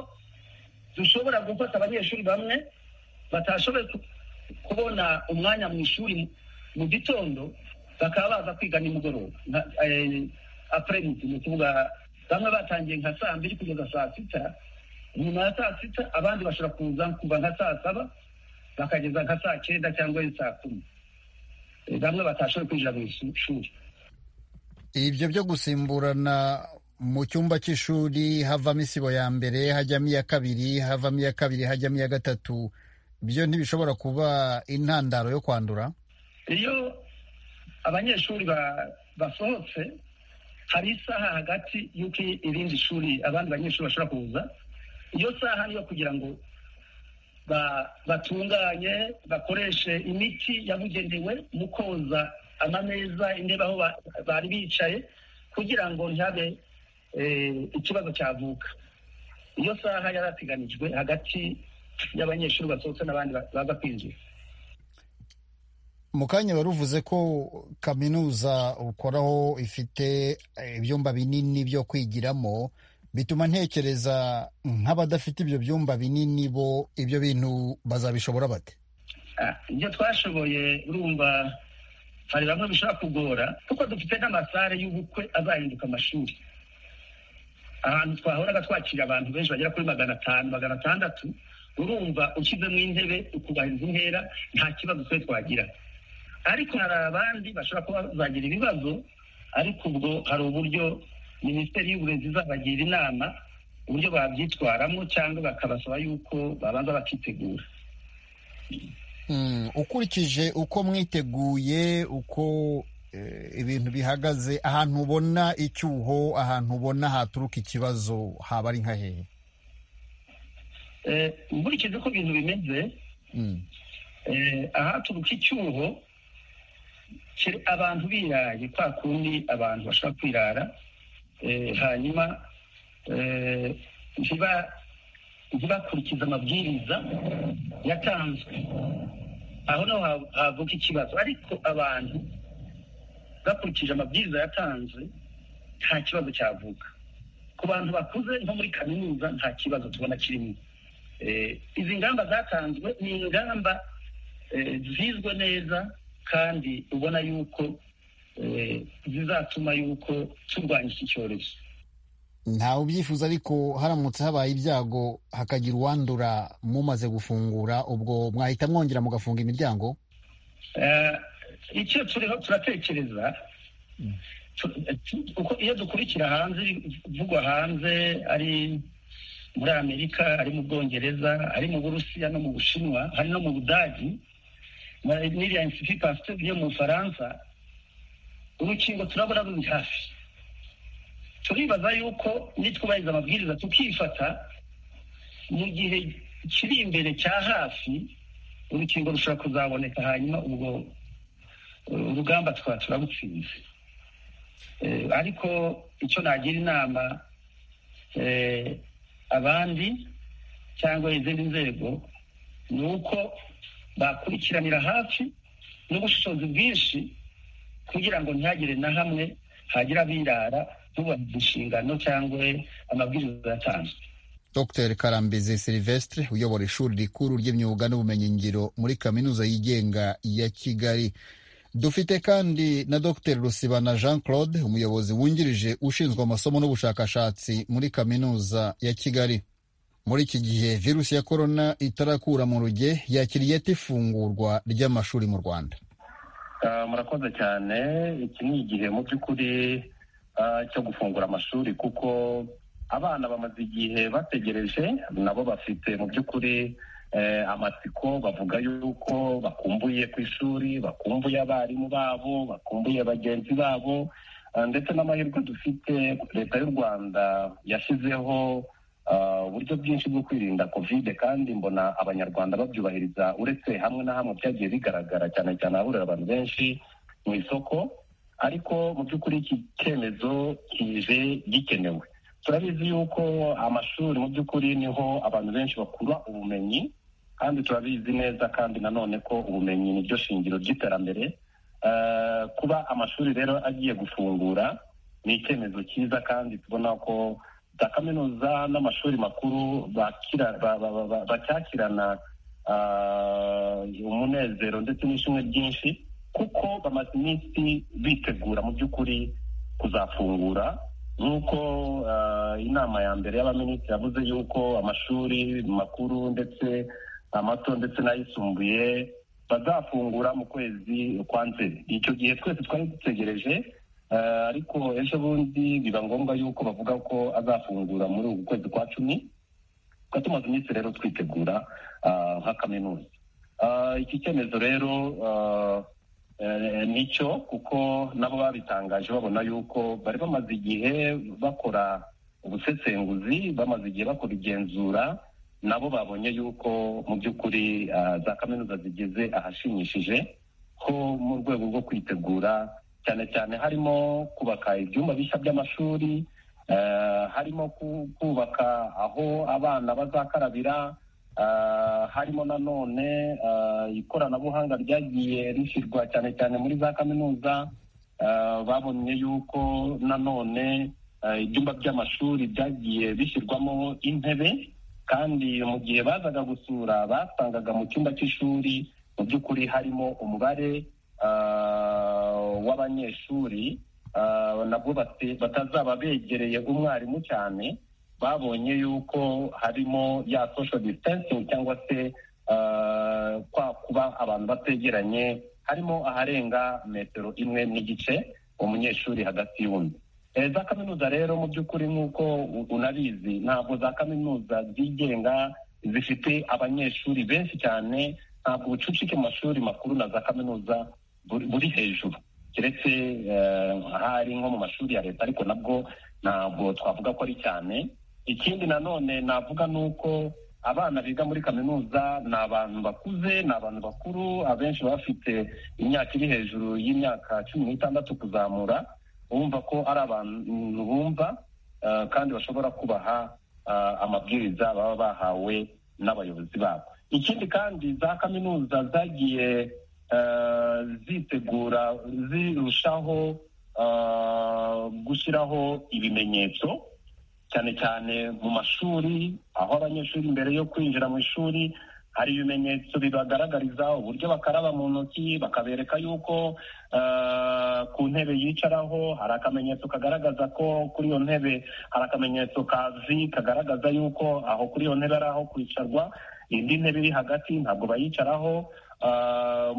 dushobora gufata abanyeshuri bamwe batashoboye ku- kubona umwanya mu ishuri mu- mu gitondo bakaba baza kwiga nimugoroba nka- eh, apremidi ni ukuvuga bamwe batangiye nka saa mbiri kugeza saa sita nyuma ya saa sita abandi bashobora kuza kuva nka saa saba bakageza nka saa cyenda cyangwa saa kumi Eh, bamwe batashoboye kwinjira mu ishuri ibyo byo gusimburana mu cyumba cy'ishuri havamo isibo ya mbere hajyamo iya kabiri havamo iya kabiri hajyamo iya gatatu byo ntibishobora kuba intandaro yo kwandura iyo abanyeshuri ba- basohotse hari isaha hagati y'uko irindi shuri abandi banyeshuri bashobora kuza iyo saha niyo kugira ngo ba- batunganye bakoreshe imiti yabugenewe mu koza amameza intebe aho ba- bari bicaye kugira ngo ntihabe eh, ikibazo cyavuka iyo saha yarateganijwe hagati y'abanyeshuri basohotse n'abandi ba- baza kwinjira mu kanya wari uvuze ko kaminuza ukoraho ifite eh, ibyumba binini byo kwigiramo bituma ntekereza nk'abadafite ibyo byumba binini bo ibyo bintu bazabishobora bate Ah, ibyo twashoboye urumva hari bamwe bishobora kugora kuko dufite n'amasare y'ubukwe azahinduka amashuri ahantu twahoraga twakira abantu benshi bagera kuri magana atanu magana atandatu urumva ushyizemo intebe ukubahiriza intera nta kibazo twe twagira ariko hari abandi bashobora kuba bazagira ibibazo ariko ubwo hari uburyo minisiteri y'uburezi izabagira inama uburyo babyitwaramo cyangwa bakabasaba yuko babanza bakitegura Mm, ukurikije uko mwiteguye uko eh, ibintu bihagaze ahantu ubona icyuho ahantu ubona haturuka ikibazo haba ari nka hehe Eh, nkurikije uko ibintu bimeze Mm. eh, ahaturuka icyuho kiri abantu biraye kwa kundi abantu bashobora kwirara eh, hanyuma eh, ntiba- ntibakurikize amabwiriza yatanzwe aho naho ha- havuka ikibazo ariko abantu bakurikije amabwiriza yatanzwe nta kibazo cyavuka ku bantu bakuze nko muri kaminuza nta kibazo tubona kirimo Eh, izi ngamba zatanzwe ni ingamba eh, zizwe neza kandi ubona yuko eh, zizatuma yuko turwanya iki cyorezo ntawe ubyifuza ariko haramutse habaye ibyago hakagira uwandura mumaze gufungura ubwo mwahita mwongera mugafunga imiryango Eh, icyo turiho turatekereza tu- tu- uko iyo dukurikira hanze ibivugwa hanze ari muri amerika ari mu bwongereza ari mu burusiya no mu bushinwa hari no mu budagi na- n'iriya institut pasteur yo mu bufaransa urukingo turabona ruri hafi turibaza yuko nitwubahiriza amabwiriza tukifata mu gihe kiri imbere cya hafi urukingo rushobora kuzaboneka hanyuma ubwo uh, urugamba tukaba turabutsinze Eh, ariko icyo nagira inama eh, abandi cyangwa izindi nzego ni uko bakurikiranira hafi n'ubushobozi bwinshi kugira ngo ntihagire na hamwe hagira abirara ntubahirize inshingano cyangwa amabwiriza yatanzwe dr karambizi silvestre uyobora ishuri rikuru ry'imyuga n'ubumenyingiro muri kaminuza yigenga ya kigali dufite kandi na dr rusibana jean claude umuyobozi wungirije ushinzwe amasomo n'ubushakashatsi muri kaminuza ya kigali muri iki gihe virusi ya korona itarakura mu ruge yakiriye ate ifungurwa ry'amashuri mu rwanda Ah, murakoze cyane iki ni igihe mu by'ukuri ah, cyo gufungura amashuri kuko abana bamaze igihe bategereje nabo bafite mu by'ukuri eh, amatsiko bavuga yuko bakumbuye ku ishuri bakumbuye abarimu babo bakumbuye bagenzi babo ah, ndetse n'amahirwe dufite leta y'u rwanda yashyizeho ah, uburyo bwinshi bwo kwirinda kovide kandi mbona abanyarwanda babyubahiriza uretse hamwe na hamwe byagiye bigaragara cyane cyane ahahurira abantu benshi mu isoko ariko mu by'ukuri iki cyemezo kije gikenewe turabizi yuko amashuri mu by'ukuri niho abantu benshi bakura ubumenyi kandi turabizi neza kandi nanone ko ubumenyi ni ryo shingiro ry'iterambere Eh, kuba amashuri rero agiye gufungura ni icyemezo cyiza kandi tubona ko za kaminuza n'amashuri makuru bakira- ba- ba- ba- ba- bacyakirana ah, umunezero ndetse n'ishimwe ryinshi kuko bamaze iminsi bitegura mu by'ukuri kuzafungura nk'uko ah, inama ya mbere y'abaminisitiri yavuze yuko amashuri makuru ndetse amato ndetse n'ayisumbuye bazafungura mu kwezi kwa nzeri icyo gihe twese twari dutegereje Eh, ariko ejo bundi biba ngombwa yuko bavuga ko azafungura muri uku kwezi kwa cumi tukaba tumaze iminsi rero twitegura ah, nka kaminuza Ah, iki cyemezo rero ah, nicyo kuko nabo babitangaje babona yuko bari bamaze igihe bakora ubusesenguzi bamaze igihe bakora igenzura nabo babonye yuko mu by'ukuri za kaminuza zigeze ahashimishije ho mu rwego rwo kwitegura cyane cyane harimo kubaka ibyumba bishya by'amashuri harimo kubaka aho abana bazakarabira harimo nanone ikoranabuhanga ryagiye rishyirwa cyane cyane muri za kaminuza babonye yuko nanone ibyumba by'amashuri byagiye bishyirwamo intebe kandi mu gihe bazaga gusura basangaga mu cyumba cy'ishuri mu by'ukuri harimo umubare w'abanyeshuri nabwo batazaba begereye umwarimu cyane babonye yuko harimo ya social distancing cyangwa se kwa kuba abantu bategeranye harimo aharenga metero imwe n'igice umunyeshuri hagati y'undi za kaminuza rero mu by'ukuri nk'uko unabizi ntabwo za kaminuza zigenga zifite abanyeshuri benshi cyane ntabwo ubucucike mu mashuri makuru na za kaminuza buri hejuru keretse ahari nko mu mashuri ya leta ariko nabwo ntabwo twavuga ko ari cyane ikindi nanone navuga ni uko abana biga muri kaminuza ni abantu bakuze ni abantu bakuru abenshi baba bafite imyaka iri hejuru y'imyaka cumi n'itandatu kuzamura bumva ko ari abantu bumva kandi bashobora kubaha amabwiriza baba bahawe n'abayobozi babo ikindi kandi za kaminuza zagiye zitegura zirushaho gushyiraho ibimenyetso cyane cyane mu mashuri aho abanyeshuri mbere yo kwinjira mu ishuri hari ibimenyetso bibagaragariza uburyo bakaraba mu ntoki bakabereka yuko ku ntebe yicaraho hari akamenyetso kagaragaza ko kuri iyo ntebe hari akamenyetso kazi kagaragaza yuko aho kuri iyo ntebe ari aho kwicarwa indi ntebe iri hagati ntabwo bayicaraho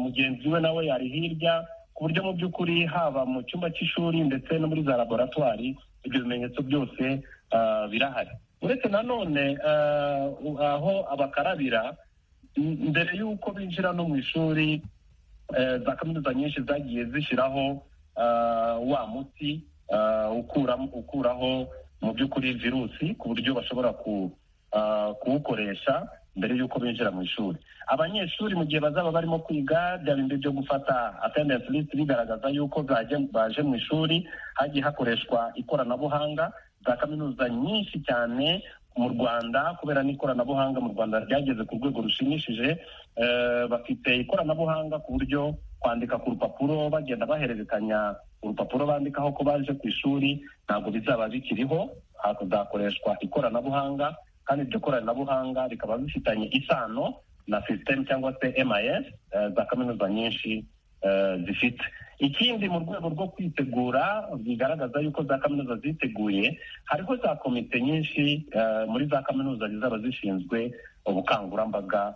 mugenzi we nawe yari hirya ku buryo mu by'ukuri haba mu cyumba cy'ishuri ndetse no muri za laboratwari ibyo bimenyetso byose birahari uretse nanone aho abakarabira mbere y'uko binjira no mu ishuri za kaminuza nyinshi zagiye zishyiraho wa muti ukuraho mu by'ukuri virusi ku buryo bashobora kuwukoresha mbere y'uko binjira mu ishuri abanyeshuri mu gihe bazaba barimo kwiga bya bindi byo gufata attendance list bigaragaza yuko baje mu ishuri hagiye hakoreshwa ikoranabuhanga za kaminuza nyinshi cyane mu rwanda kubera n'ikoranabuhanga mu rwanda ryageze ku rwego rushimishije bafite ikoranabuhanga ku buryo kwandika ku rupapuro bagenda bahererekanya urupapuro bandikaho ko baje ku ishuri ntabwo bizaba bikiriho hazakoreshwa ikoranabuhanga kandi iryo koranabuhanga rikaba bifitanye isano na sisiteme cyangwa se emayesi za kaminuza nyinshi zifite ikindi mu rwego rwo kwitegura bigaragaza yuko za kaminuza ziteguye hariho za komite nyinshi muri za kaminuza zizaba zishinzwe ubukangurambaga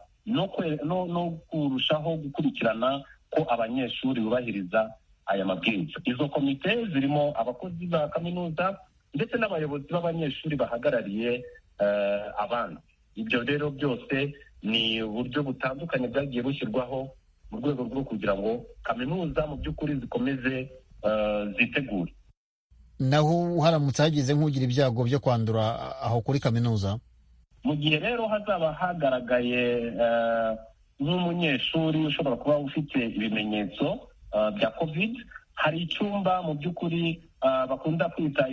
no kurushaho gukurikirana ko abanyeshuri bubahiriza aya mabwiriza izo komite zirimo abakozi ba kaminuza ndetse n'abayobozi b'abanyeshuri bahagarariye abandi ibyo rero byose ni uburyo butandukanye bwagiye bushyirwaho mu rwego rwo kugira ngo kaminuza mu by'ukuri zikomeze zitegure naho uharamutse hagize nk'ugira ibyago byo kwandura aho kuri kaminuza mu gihe rero hazaba hagaragaye nk'umunyeshuri ushobora kuba ufite ibimenyetso bya kovide hari icyumba mu by'ukuri bakunda kwita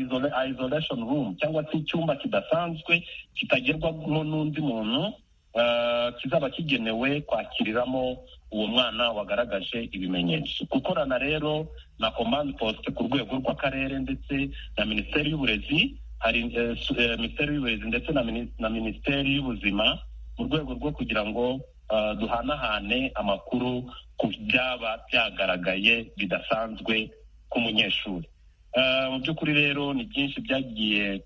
isolation room cyangwa se icyumba kidasanzwe kitagerwamo n'undi muntu kizaba kigenewe kwakiriramo uwo mwana wagaragaje ibimenyetso gukorana rero na komande posite ku rwego rw'akarere ndetse na minisiteri y'uburezi hari minisiteri y'uburezi ndetse na minisiteri y'ubuzima mu rwego rwo kugira ngo duhanahane amakuru ku byaba byagaragaye bidasanzwe ku munyeshuri mu by'ukuri rero ni byinshi byagiye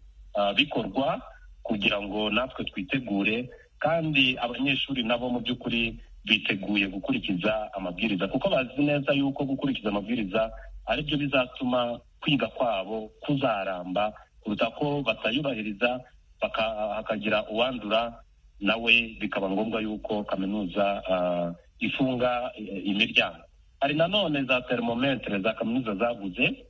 bikorwa kugira ngo natwe twitegure kandi abanyeshuri nabo mu by'ukuri biteguye gukurikiza amabwiriza kuko bazi neza yuko gukurikiza amabwiriza aribyo bizatuma kwiga kwabo kuzaramba kuruta ko batayubahiriza hakagira uwandura nawe bikaba ngombwa yuko kaminuza ifunga imiryango hari nanone za termometre za kaminuza zaguze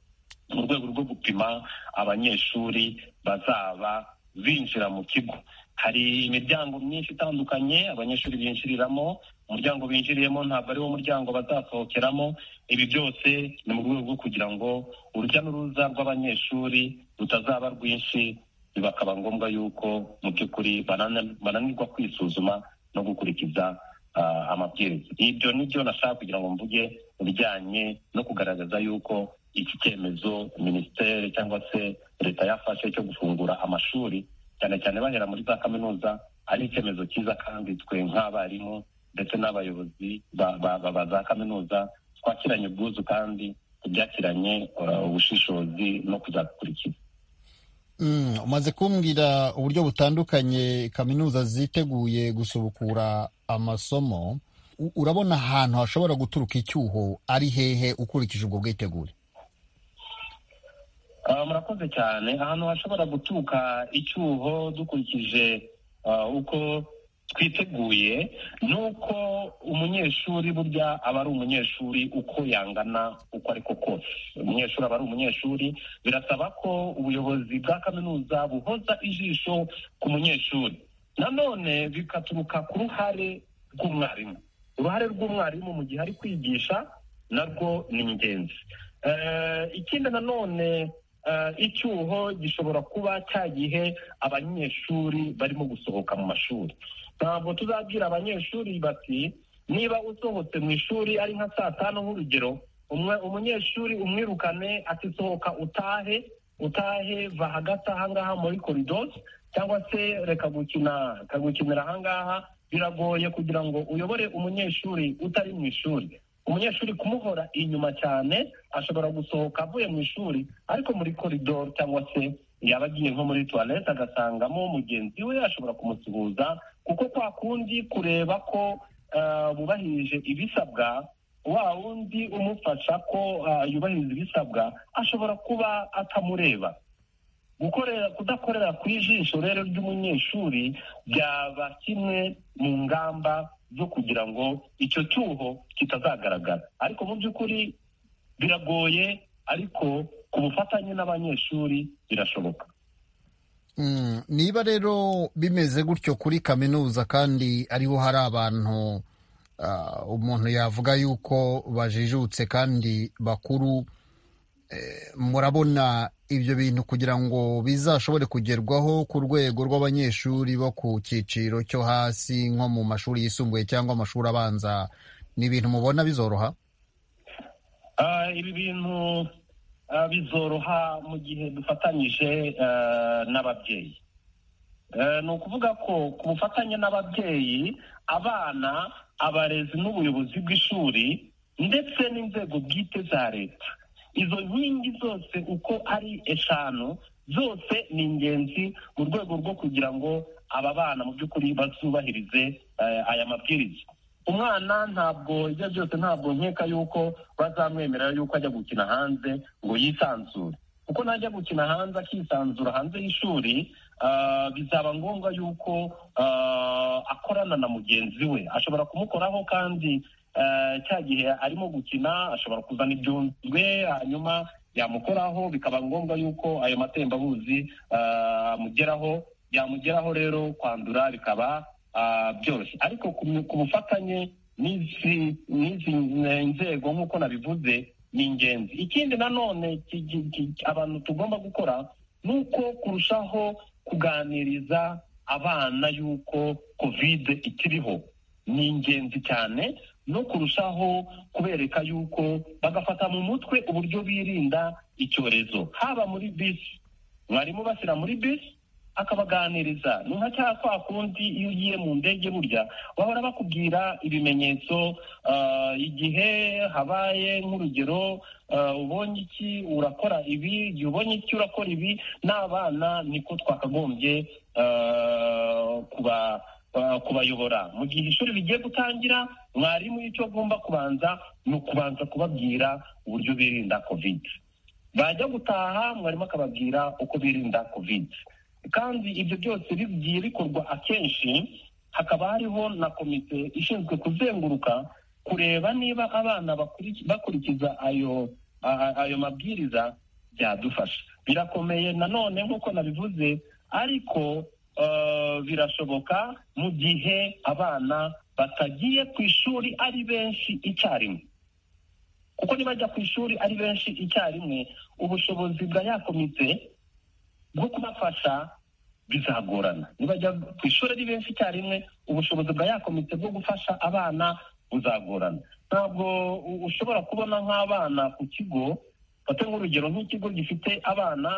mu rwego rwo gupima abanyeshuri bazaba binjira mu kigo hari imiryango myinshi itandukanye abanyeshuri binjiriramo umuryango binjiriyemo ntabwo ari wo muryango bazasohokeramo ibi byose ni mu rwego rwo kugira ngo urujya n'uruza rw'abanyeshuri rutazaba rwinshi bikaba ngombwa yuko mu by'ukuri bananirwa kwisuzuma no gukurikiza amabwiriza ibyo ni byo nashaka kugira ngo mvuge mu bijyanye no kugaragaza yuko iki cyemezo minisiteri cyangwa se leta yafashe cyo gufungura amashuri cyane cyane bahera muri za kaminuza ari icyemezo cyiza kandi twe nk'abarimu ndetse n'abayobozi ba za kaminuza twakiranye ubwuzu kandi tubyakiranye ubushishozi no kuzakurikiza umaze kumbwira uburyo butandukanye kaminuza ziteguye gusubukura amasomo urabona ahantu hashobora guturuka icyuho ari hehe ukurikije ubwo bwitegure murakoze cyane ahantu hashobora guturuka icyuho dukurikije uko twiteguye ni uko umunyeshuri burya aba ari umunyeshuri uko yangana uko ariko kose umunyeshuri aba ari umunyeshuri birasaba ko ubuyobozi bwa kaminuza buhoza ijisho ku munyeshuri nanone bikaturuka ku ruhare rw'umwarimu uruhare rw'umwarimu mu gihe ari kwigisha narwo ni ingenzi ikindi nanone icyuho gishobora kuba cya gihe abanyeshuri barimo gusohoka mu mashuri ntabwo tuzabwira abanyeshuri bati niba usohotse mu ishuri ari nka saa tanu nk'urugero umunyeshuri umwirukane atisohoka utahe utahe va hagati ahangaha muri koridoro cyangwa se reka gukina kagukinira ahangaha biragoye kugira ngo uyobore umunyeshuri utari mu ishuri umunyeshuri kumuhora inyuma cyane ashobora gusohoka avuye mu ishuri ariko muri koridoro cyangwa se yaba agiye nko muri tuwarete agasangamo mugenzi we ashobora kumusuhuza kuko kwa kundi kureba ko bubahirije ibisabwa wa wundi umufasha ko yubahiriza ibisabwa ashobora kuba atamureba gukorera kudakorera ku ijisho rero ry'umunyeshuri byaba kimwe mu ngamba zo kugira ngo icyo cyuho kitazagaragara ariko mu by'ukuri biragoye ariko ku bufatanye n'abanyeshuri birashoboka niba rero bimeze gutyo kuri kaminuza kandi ariho hari abantu umuntu yavuga yuko bajijutse kandi bakuru murabona ibyo bintu kugira ngo bizashobore kugerwaho ku rwego rw'abanyeshuri bo ku cyiciro cyo hasi nko mu mashuri yisumbuye cyangwa amashuri abanza ni ibintu mubona bizoroha ibi bintu bizoroha mu gihe dufatanyije n'ababyeyi ni ukuvuga ko ku bufatanye n'ababyeyi abana abarezi n'ubuyobozi bw'ishuri ndetse n'inzego bwite za leta izo nkingi zose uko ari eshanu zose ni ingenzi mu rwego rwo kugira ngo aba bana mu by'ukuri bazubahirize aya mabwiriza umwana ntabwo ibyo byose ntabwo nkeka yuko bazamwemerera yuko ajya gukina hanze ngo yisanzure kuko najya gukina hanze akisanzura hanze y'ishuri bizaba ngombwa yuko akorana na mugenzi we ashobora kumukoraho kandi cya gihe arimo gukina ashobora kuzana ibyunzwe hanyuma yamukoraho bikaba ngombwa yuko ayo matembabuzi amugeraho yamugeraho rero kwandura bikaba byoroshye ariko ku bufatanye n'izi nzego nk'uko nabivuze ni ingenzi ikindi nanone abantu tugomba gukora ni uko kurushaho kuganiriza abana y'uko kovide ikiriho ni ingenzi cyane no kurushaho kubereka yuko bagafata mu mutwe uburyo birinda icyorezo haba muri bisi mwarimu bashyira muri bisi akabaganiriza ni nka cya kwa kundi iyo ugiye mu ndege burya bahora bakubwira ibimenyetso igihe habaye nk'urugero ubonye iki urakora ibi igihe ubonye iki urakora ibi n'abana niko twakagombye kuba kubayobora mu gihe ishuri rigiye gutangira mwarimu icyo agomba kubanza ni ukubanza kubabwira uburyo birinda kovide bajya gutaha mwarimu akababwira uko birinda kovide kandi ibyo byose bigiye bikorwa akenshi hakaba hariho na komite ishinzwe kuzenguruka kureba niba abana bakuriki- bakurikiza ayo a- ayo mabwiriza byadufasha birakomeye nanone nk'uko nabivuze ariko eh, birashoboka mu gihe abana batagiye ku ishuri ari benshi icyarimwe kuko nibajya ku ishuri ari benshi icyarimwe ubushobozi bwa ya komite bwo kubafasha bizagorana nibajya ku ishuri ari benshi icyarimwe ubushobozi bwa ya komite bwo gufasha abana buzagorana ntabwo u- ushobora kubona nk'abana ku kigo fate nk'urugero nk'ikigo gifite abana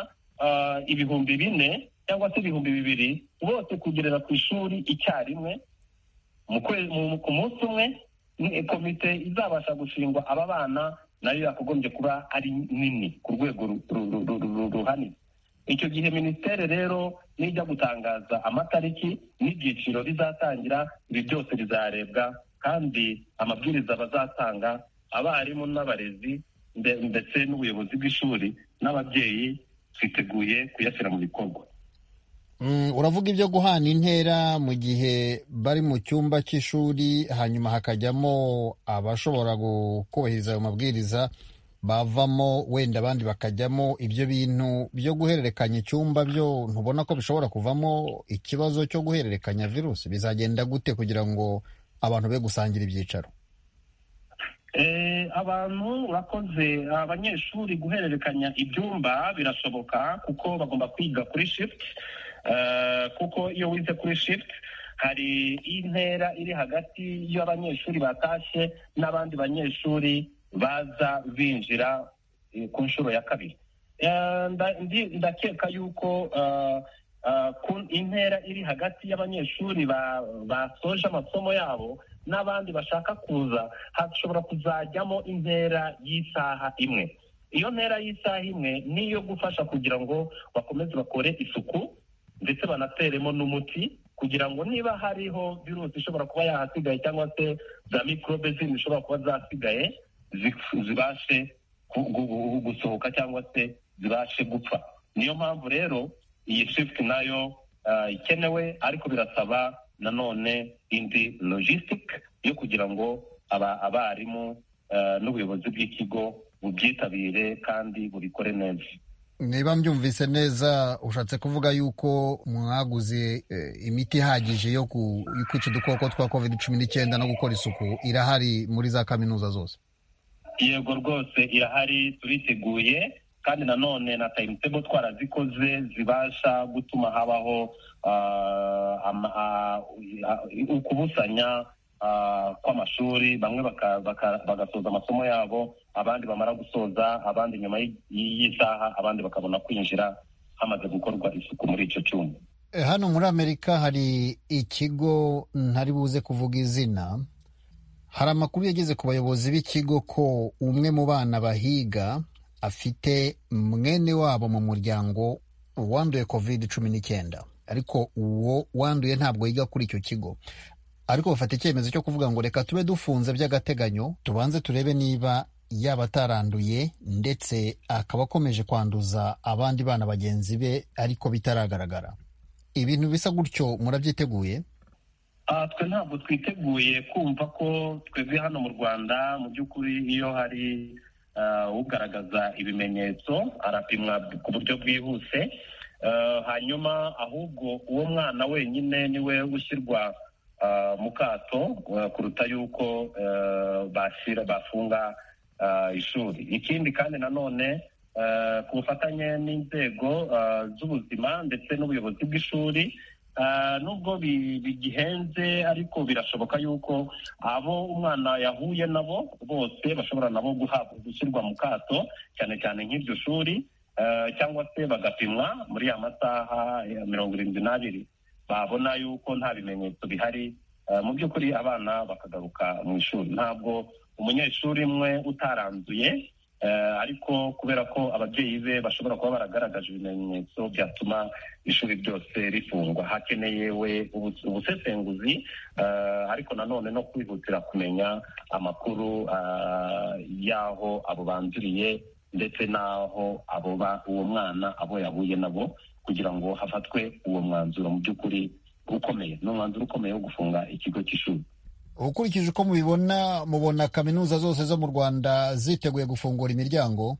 ah, ibihumbi bine cyangwa se ibihumbi bibiri bose kugerera ku ishuri icyarimwe mu kwe- mu- ku munsi umwe ni- komite izabasha gushingwa aba bana nayo yakagombye kuba ari nini ku rwego ru- ru- ru- ru- ru- ru- ruhanitse icyo gihe minisiteri rero nijya gutangaza amatariki n'ibyiciro bizatangira ibi byose bizarebwa kandi amabwiriza bazatanga abarimu n'abarezi nde- ndetse n'ubuyobozi bw'ishuri n'ababyeyi twiteguye kuyashyira mu bikorwa Mm, uravuga ibyo guhana intera mu gihe bari mu cyumba cy'ishuri hanyuma hakajyamo abashobora kubahiriza ayo mabwiriza bavamo wenda abandi bakajyamo ibyo bintu byo guhererekanya icyumba byo ntubona ko bishobora kuvamo ikibazo cyo guhererekanya virusi bizagenda gute kugira ngo abantu be gusangira ibyicaro Eh, abantu bakoze abanyeshuri guhererekanya ibyumba birashoboka kuko bagomba kwiga kuri shift Eh, kuko iyo wize kuri shift hari intera iri hagati y'abanyeshuri batashye n'abandi banyeshuri baza binjira eh, ku nshuro ya kabiri Eh, nda- ndi- ndakeka yuko eh, eh, ku intera iri hagati y'abanyeshuri ba- basoje amasomo yabo n'abandi bashaka kuza hashobora kuzajyamo intera y'isaha imwe iyo ntera y'isaha imwe niyo gufasha kugira ngo bakomeze bakore isuku ndetse banateremo n'umuti kugira ngo niba hariho virusi ishobora kuba yahasigaye cyangwa se za mikorobe zindi zishobora kuba zasigaye zi- zibashe gu- gu- gu- gusohoka cyangwa se zibashe gupfa niyo mpamvu rero iyi shift nayo ah, ikenewe ariko birasaba nanone indi logistic yo kugira ngo aba- abarimu ah, n'ubuyobozi bw'ikigo bubyitabire kandi bubikore neza niba mbyumvise neza ushatse kuvuga yuko mwaguze eh, imiti ihagije yo ku- yo kwica udukoko twa covid cumi n'icyenda no gukora isuku irahari muri za kaminuza zose yego rwose irahari turiteguye kandi nanone na timetable twarazikoze zibasha gutuma habaho ah, ama- ah, ah, ukubusanya ah, kw'amashuri bamwe baka- baka- bagasoza amasomo yabo abandi bamara gusoza abandi nyuma y'i- y'isaha abandi bakabona kwinjira hamaze gukorwa isuku muri icyo cyumba Eh, hano muri amerika hari ikigo ntari buze kuvuga izina hari amakuru yageze ku bayobozi b'ikigo ko umwe mu bana bahiga afite mwene wabo mu muryango wanduye covid cumi n'icyenda ariko uwo wanduye ntabwo yiga kuri icyo kigo ariko bafata icyemezo cyo kuvuga ngo reka tube dufunze by'agateganyo tubanze turebe niba yaba ataranduye ndetse akaba akomeje kwanduza abandi bana bagenzi be ariko bitaragaragara ibintu bisa gutyo murabyiteguye Ah, twe ntabwo twiteguye kumva ko twebwe hano mu rwanda mu by'ukuri iyo hari ah, ugaragaza ibimenyetso arapimwa ku buryo bwihuse Ah, hanyuma ahubwo uwo mwana wenyine niwe ushyirwa ah, mu kato ah, kuruta yuko ah, bashyira bafunga ah, ishuri ikindi kandi nanone ah, ku bufatanye n'inzego ah, z'ubuzima ndetse n'ubuyobozi bw'ishuri Ah, nubwo bi- bigihenze ariko birashoboka yuko abo umwana yahuye nabo bose bashobora nabo guhabwa gushyirwa mu kato cyane cyane nk'iryo shuri ah, cyangwa se bagapimwa muri ya masaha ya mirongo irindwi n'abiri babona yuko nta bimenyetso bihari ah, mu by'ukuri abana bakagaruka mu ishuri ntabwo umunyeshuri umwe utaranduye ah, ariko kubera ko ababyeyi be bashobora kuba baragaragaje ibimenyetso byatuma ishuri ryose rifungwa hakeneye we ubu- ubusesenguzi eh, ariko nanone no kwihutira kumenya amakuru ah, y'aho abo banziriye ndetse n'aho abo ba- uwo mwana abo yahuye nabo kugira ngo hafatwe uwo mwanzuro mu by'ukuri ukomeye ni umwanzuro ukomeye wo gufunga ikigo cy'ishuri ukurikije uko mubibona mubona kaminuza zose zo mu rwanda ziteguye gufungura imiryango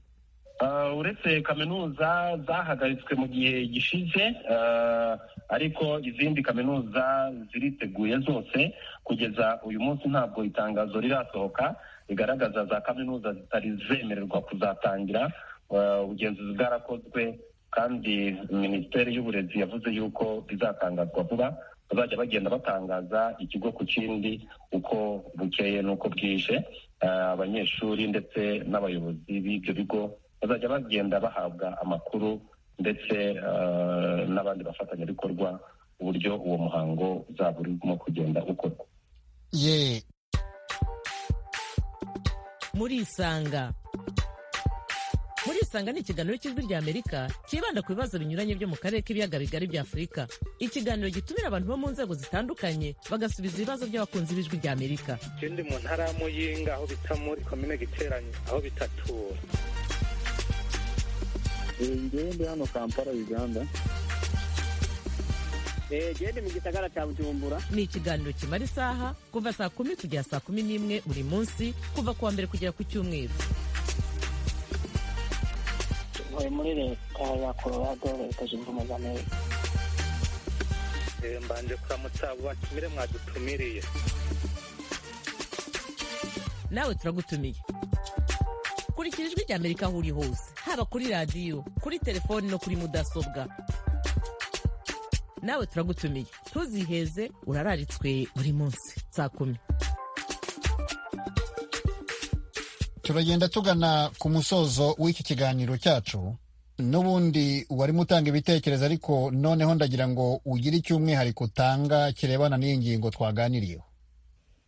Ah, uretse kaminuza zahagaritswe mu gihe gishize ah, ariko izindi kaminuza ziriteguye zose kugeza uyu munsi ntabwo itangazo rirasohoka rigaragaza za kaminuza zitari zemererwa kuzatangira Ah, ubugenzuzi bwarakozwe kandi minisiteri y'uburezi yavuze yuko bizatangazwa vuba bazajya bagenda batangaza ikigo ku kindi uko bukeye n'uko bwije Ah, abanyeshuri ndetse n'abayobozi b'ibyo bigo bazajya bagenda bahabwa amakuru ndetse eh, n'abandi bafatanyabikorwa uburyo uwo muhango uzaba urimo kugenda ukorwa ye murisanga murisanga ni ikiganiro cy'ijwi ry'amerika cyibanda ku bibazo binyuranye byo mu karere k'ibiyaga bigari bya afurika ikiganiro gitumira abantu bo mu nzego zitandukanye bagasubiza ibibazo by'abakunzi b'ijwi ry'amerika ikindi mu ntara ya muyinga aho bita muri komine giteranye aho bita tura njyewe ndi hano kampala uganda genda mu gisagara cya bujumbura ni ikiganiro kimara isaha kuva saa kumi kugera saa kumi n'imwe buri munsi kuva ku wa mbere kugera ku cyumweru ntuye muri leta ya colorado leta zunze ubumwe za amerika Eh, mbanje kuramutsa batumire mwadutumiriye nawe turagutumiye kurikira ijwi rya amerika aho uri hose haba kuri radiyo kuri telefoni no kuri mudasobwa nawe turagutumiye ntuziheze urararitswe buri munsi saa kumi turagenda tugana ku musozo w'iki kiganiro cyacu n'ubundi warimo utanga ibitekerezo ariko noneho ndagira ngo ugire icy'umwihariko utanga kirebana n'iyi ngingo twaganiriyeho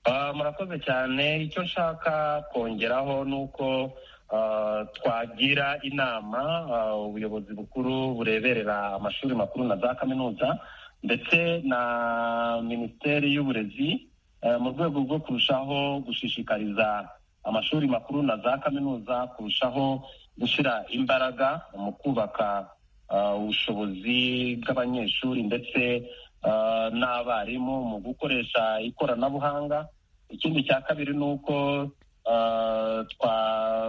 Ah, murakoze cyane icyo nshaka kongeraho ni uko ah, twagira inama ah, ubuyobozi bukuru bureberera amashuri makuru na za kaminuza ndetse na minisiteri y'uburezi eh, mu rwego rwo kurushaho gushishikariza amashuri makuru na za kaminuza kurushaho gushyira imbaraga mu kubaka ah, ubushobozi bw'abanyeshuri ndetse ah, n'abarimu mu gukoresha ikoranabuhanga ikindi cya kabiri ni uko ah, twa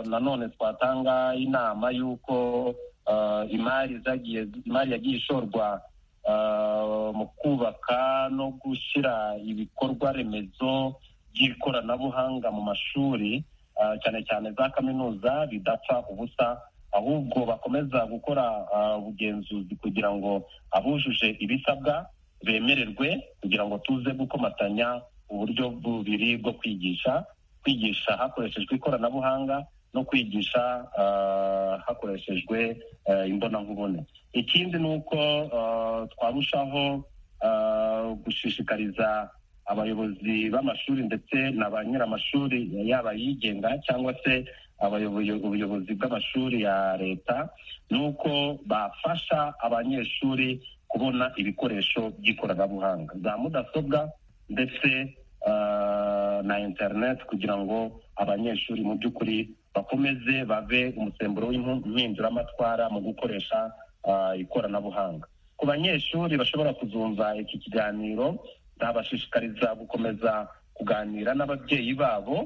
nanone twatanga inama y'uko ah, imari zagiye imari yagiye ishorwa ah, mu kubaka no gushyira ibikorwa remezo by'ikoranabuhanga mu mashuri ah, cyane cyane za kaminuza bidapfa ubusa ahubwo bakomeza gukora ah, ubugenzuzi kugira ngo abujuje ibisabwa bemererwe kugira ngo tuze gukomatanya uburyo bubiri bwo kwigisha kwigisha hakoreshejwe ikoranabuhanga no kwigisha ah, hakoreshejwe eh, imbonankubone ikindi ni uko ah, twarushaho ah, gushishikariza abayobozi b'amashuri ndetse na ba nyir'amashuri yaba ayigenga cyangwa se abayoboye- ubuyobozi bw'amashuri ya leta ni uko bafasha abanyeshuri kubona ibikoresho by'ikoranabuhanga za mudasobwa ndetse ah, na interineti kugira ngo abanyeshuri mu by'ukuri bakomeze bave umusemburo w'impinduramatwara mu gukoresha ah, ikoranabuhanga ku banyeshuri bashobora kuzumva iki kiganiro nabashishikariza gukomeza kuganira n'ababyeyi babo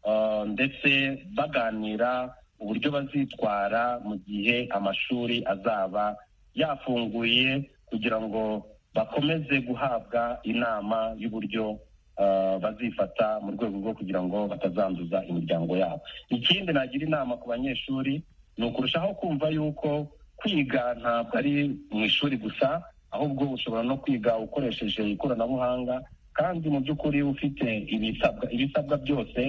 ah, ndetse baganira uburyo bazitwara mu gihe amashuri azaba yafunguye kugira ngo bakomeze guhabwa inama y'uburyo ah, bazifata mu rwego rwo kugira ngo batazanduza imiryango yabo ikindi nagira inama ku banyeshuri ni ukurushaho kumva yuko kwiga ntabwo ari mu ishuri gusa ahubwo ushobora no kwiga ukoresheje ikoranabuhanga kandi mu by'ukuri ufite ibisabwa ibisabwa byose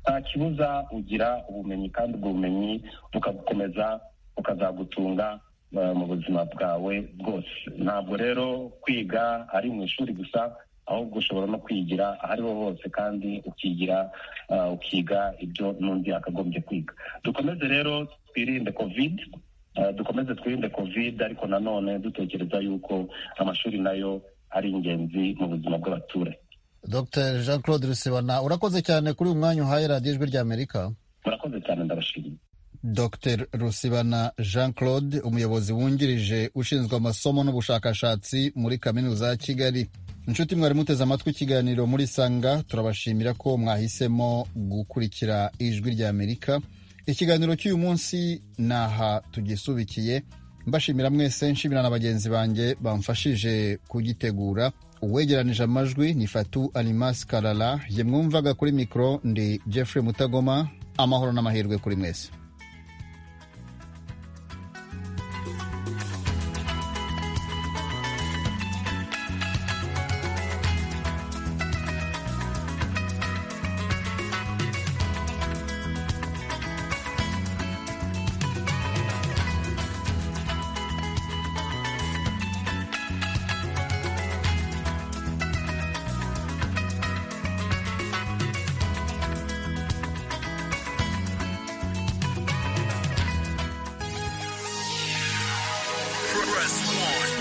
nta kibuza ugira ubumenyi kandi ubwo bumenyi bukagukomeza bukazagutunga eh, mu buzima bwawe bwose ntabwo rero kwiga ari mu ishuri gusa ahubwo ushobora no kwigira aho ariho hose kandi ukigira eh, ukiga ibyo n'undi yakagombye kwiga dukomeze rero twirinde covid Eh, dukomeze twirinde covid ariko nanone dutekereza yuko amashuri nayo ari ingenzi mu buzima bw'abaturage dr jean claude rusibana urakoze cyane kuri uyu mwanya uhaye radiyo ijwi ry'amerika murakoze cyane ndabashimiye dr rusibana jean claude umuyobozi wungirije ushinzwe amasomo n'ubushakashatsi muri kaminuza ya kigali inshuti mwari muteze amatwi ikiganiro muri sanga turabashimira ko mwahisemo gukurikira ijwi rya amerika ikiganiro cy'uyu munsi ni aha tugisubikiye mbashimira mwese nshimira na bagenzi banjye bamfashije kugitegura uwegeranije amajwi ni fatu animasi karara ye mwumvaga kuri mikoro ndi jeffrey mutagoma amahoro n'amahirwe kuri mwese Press one.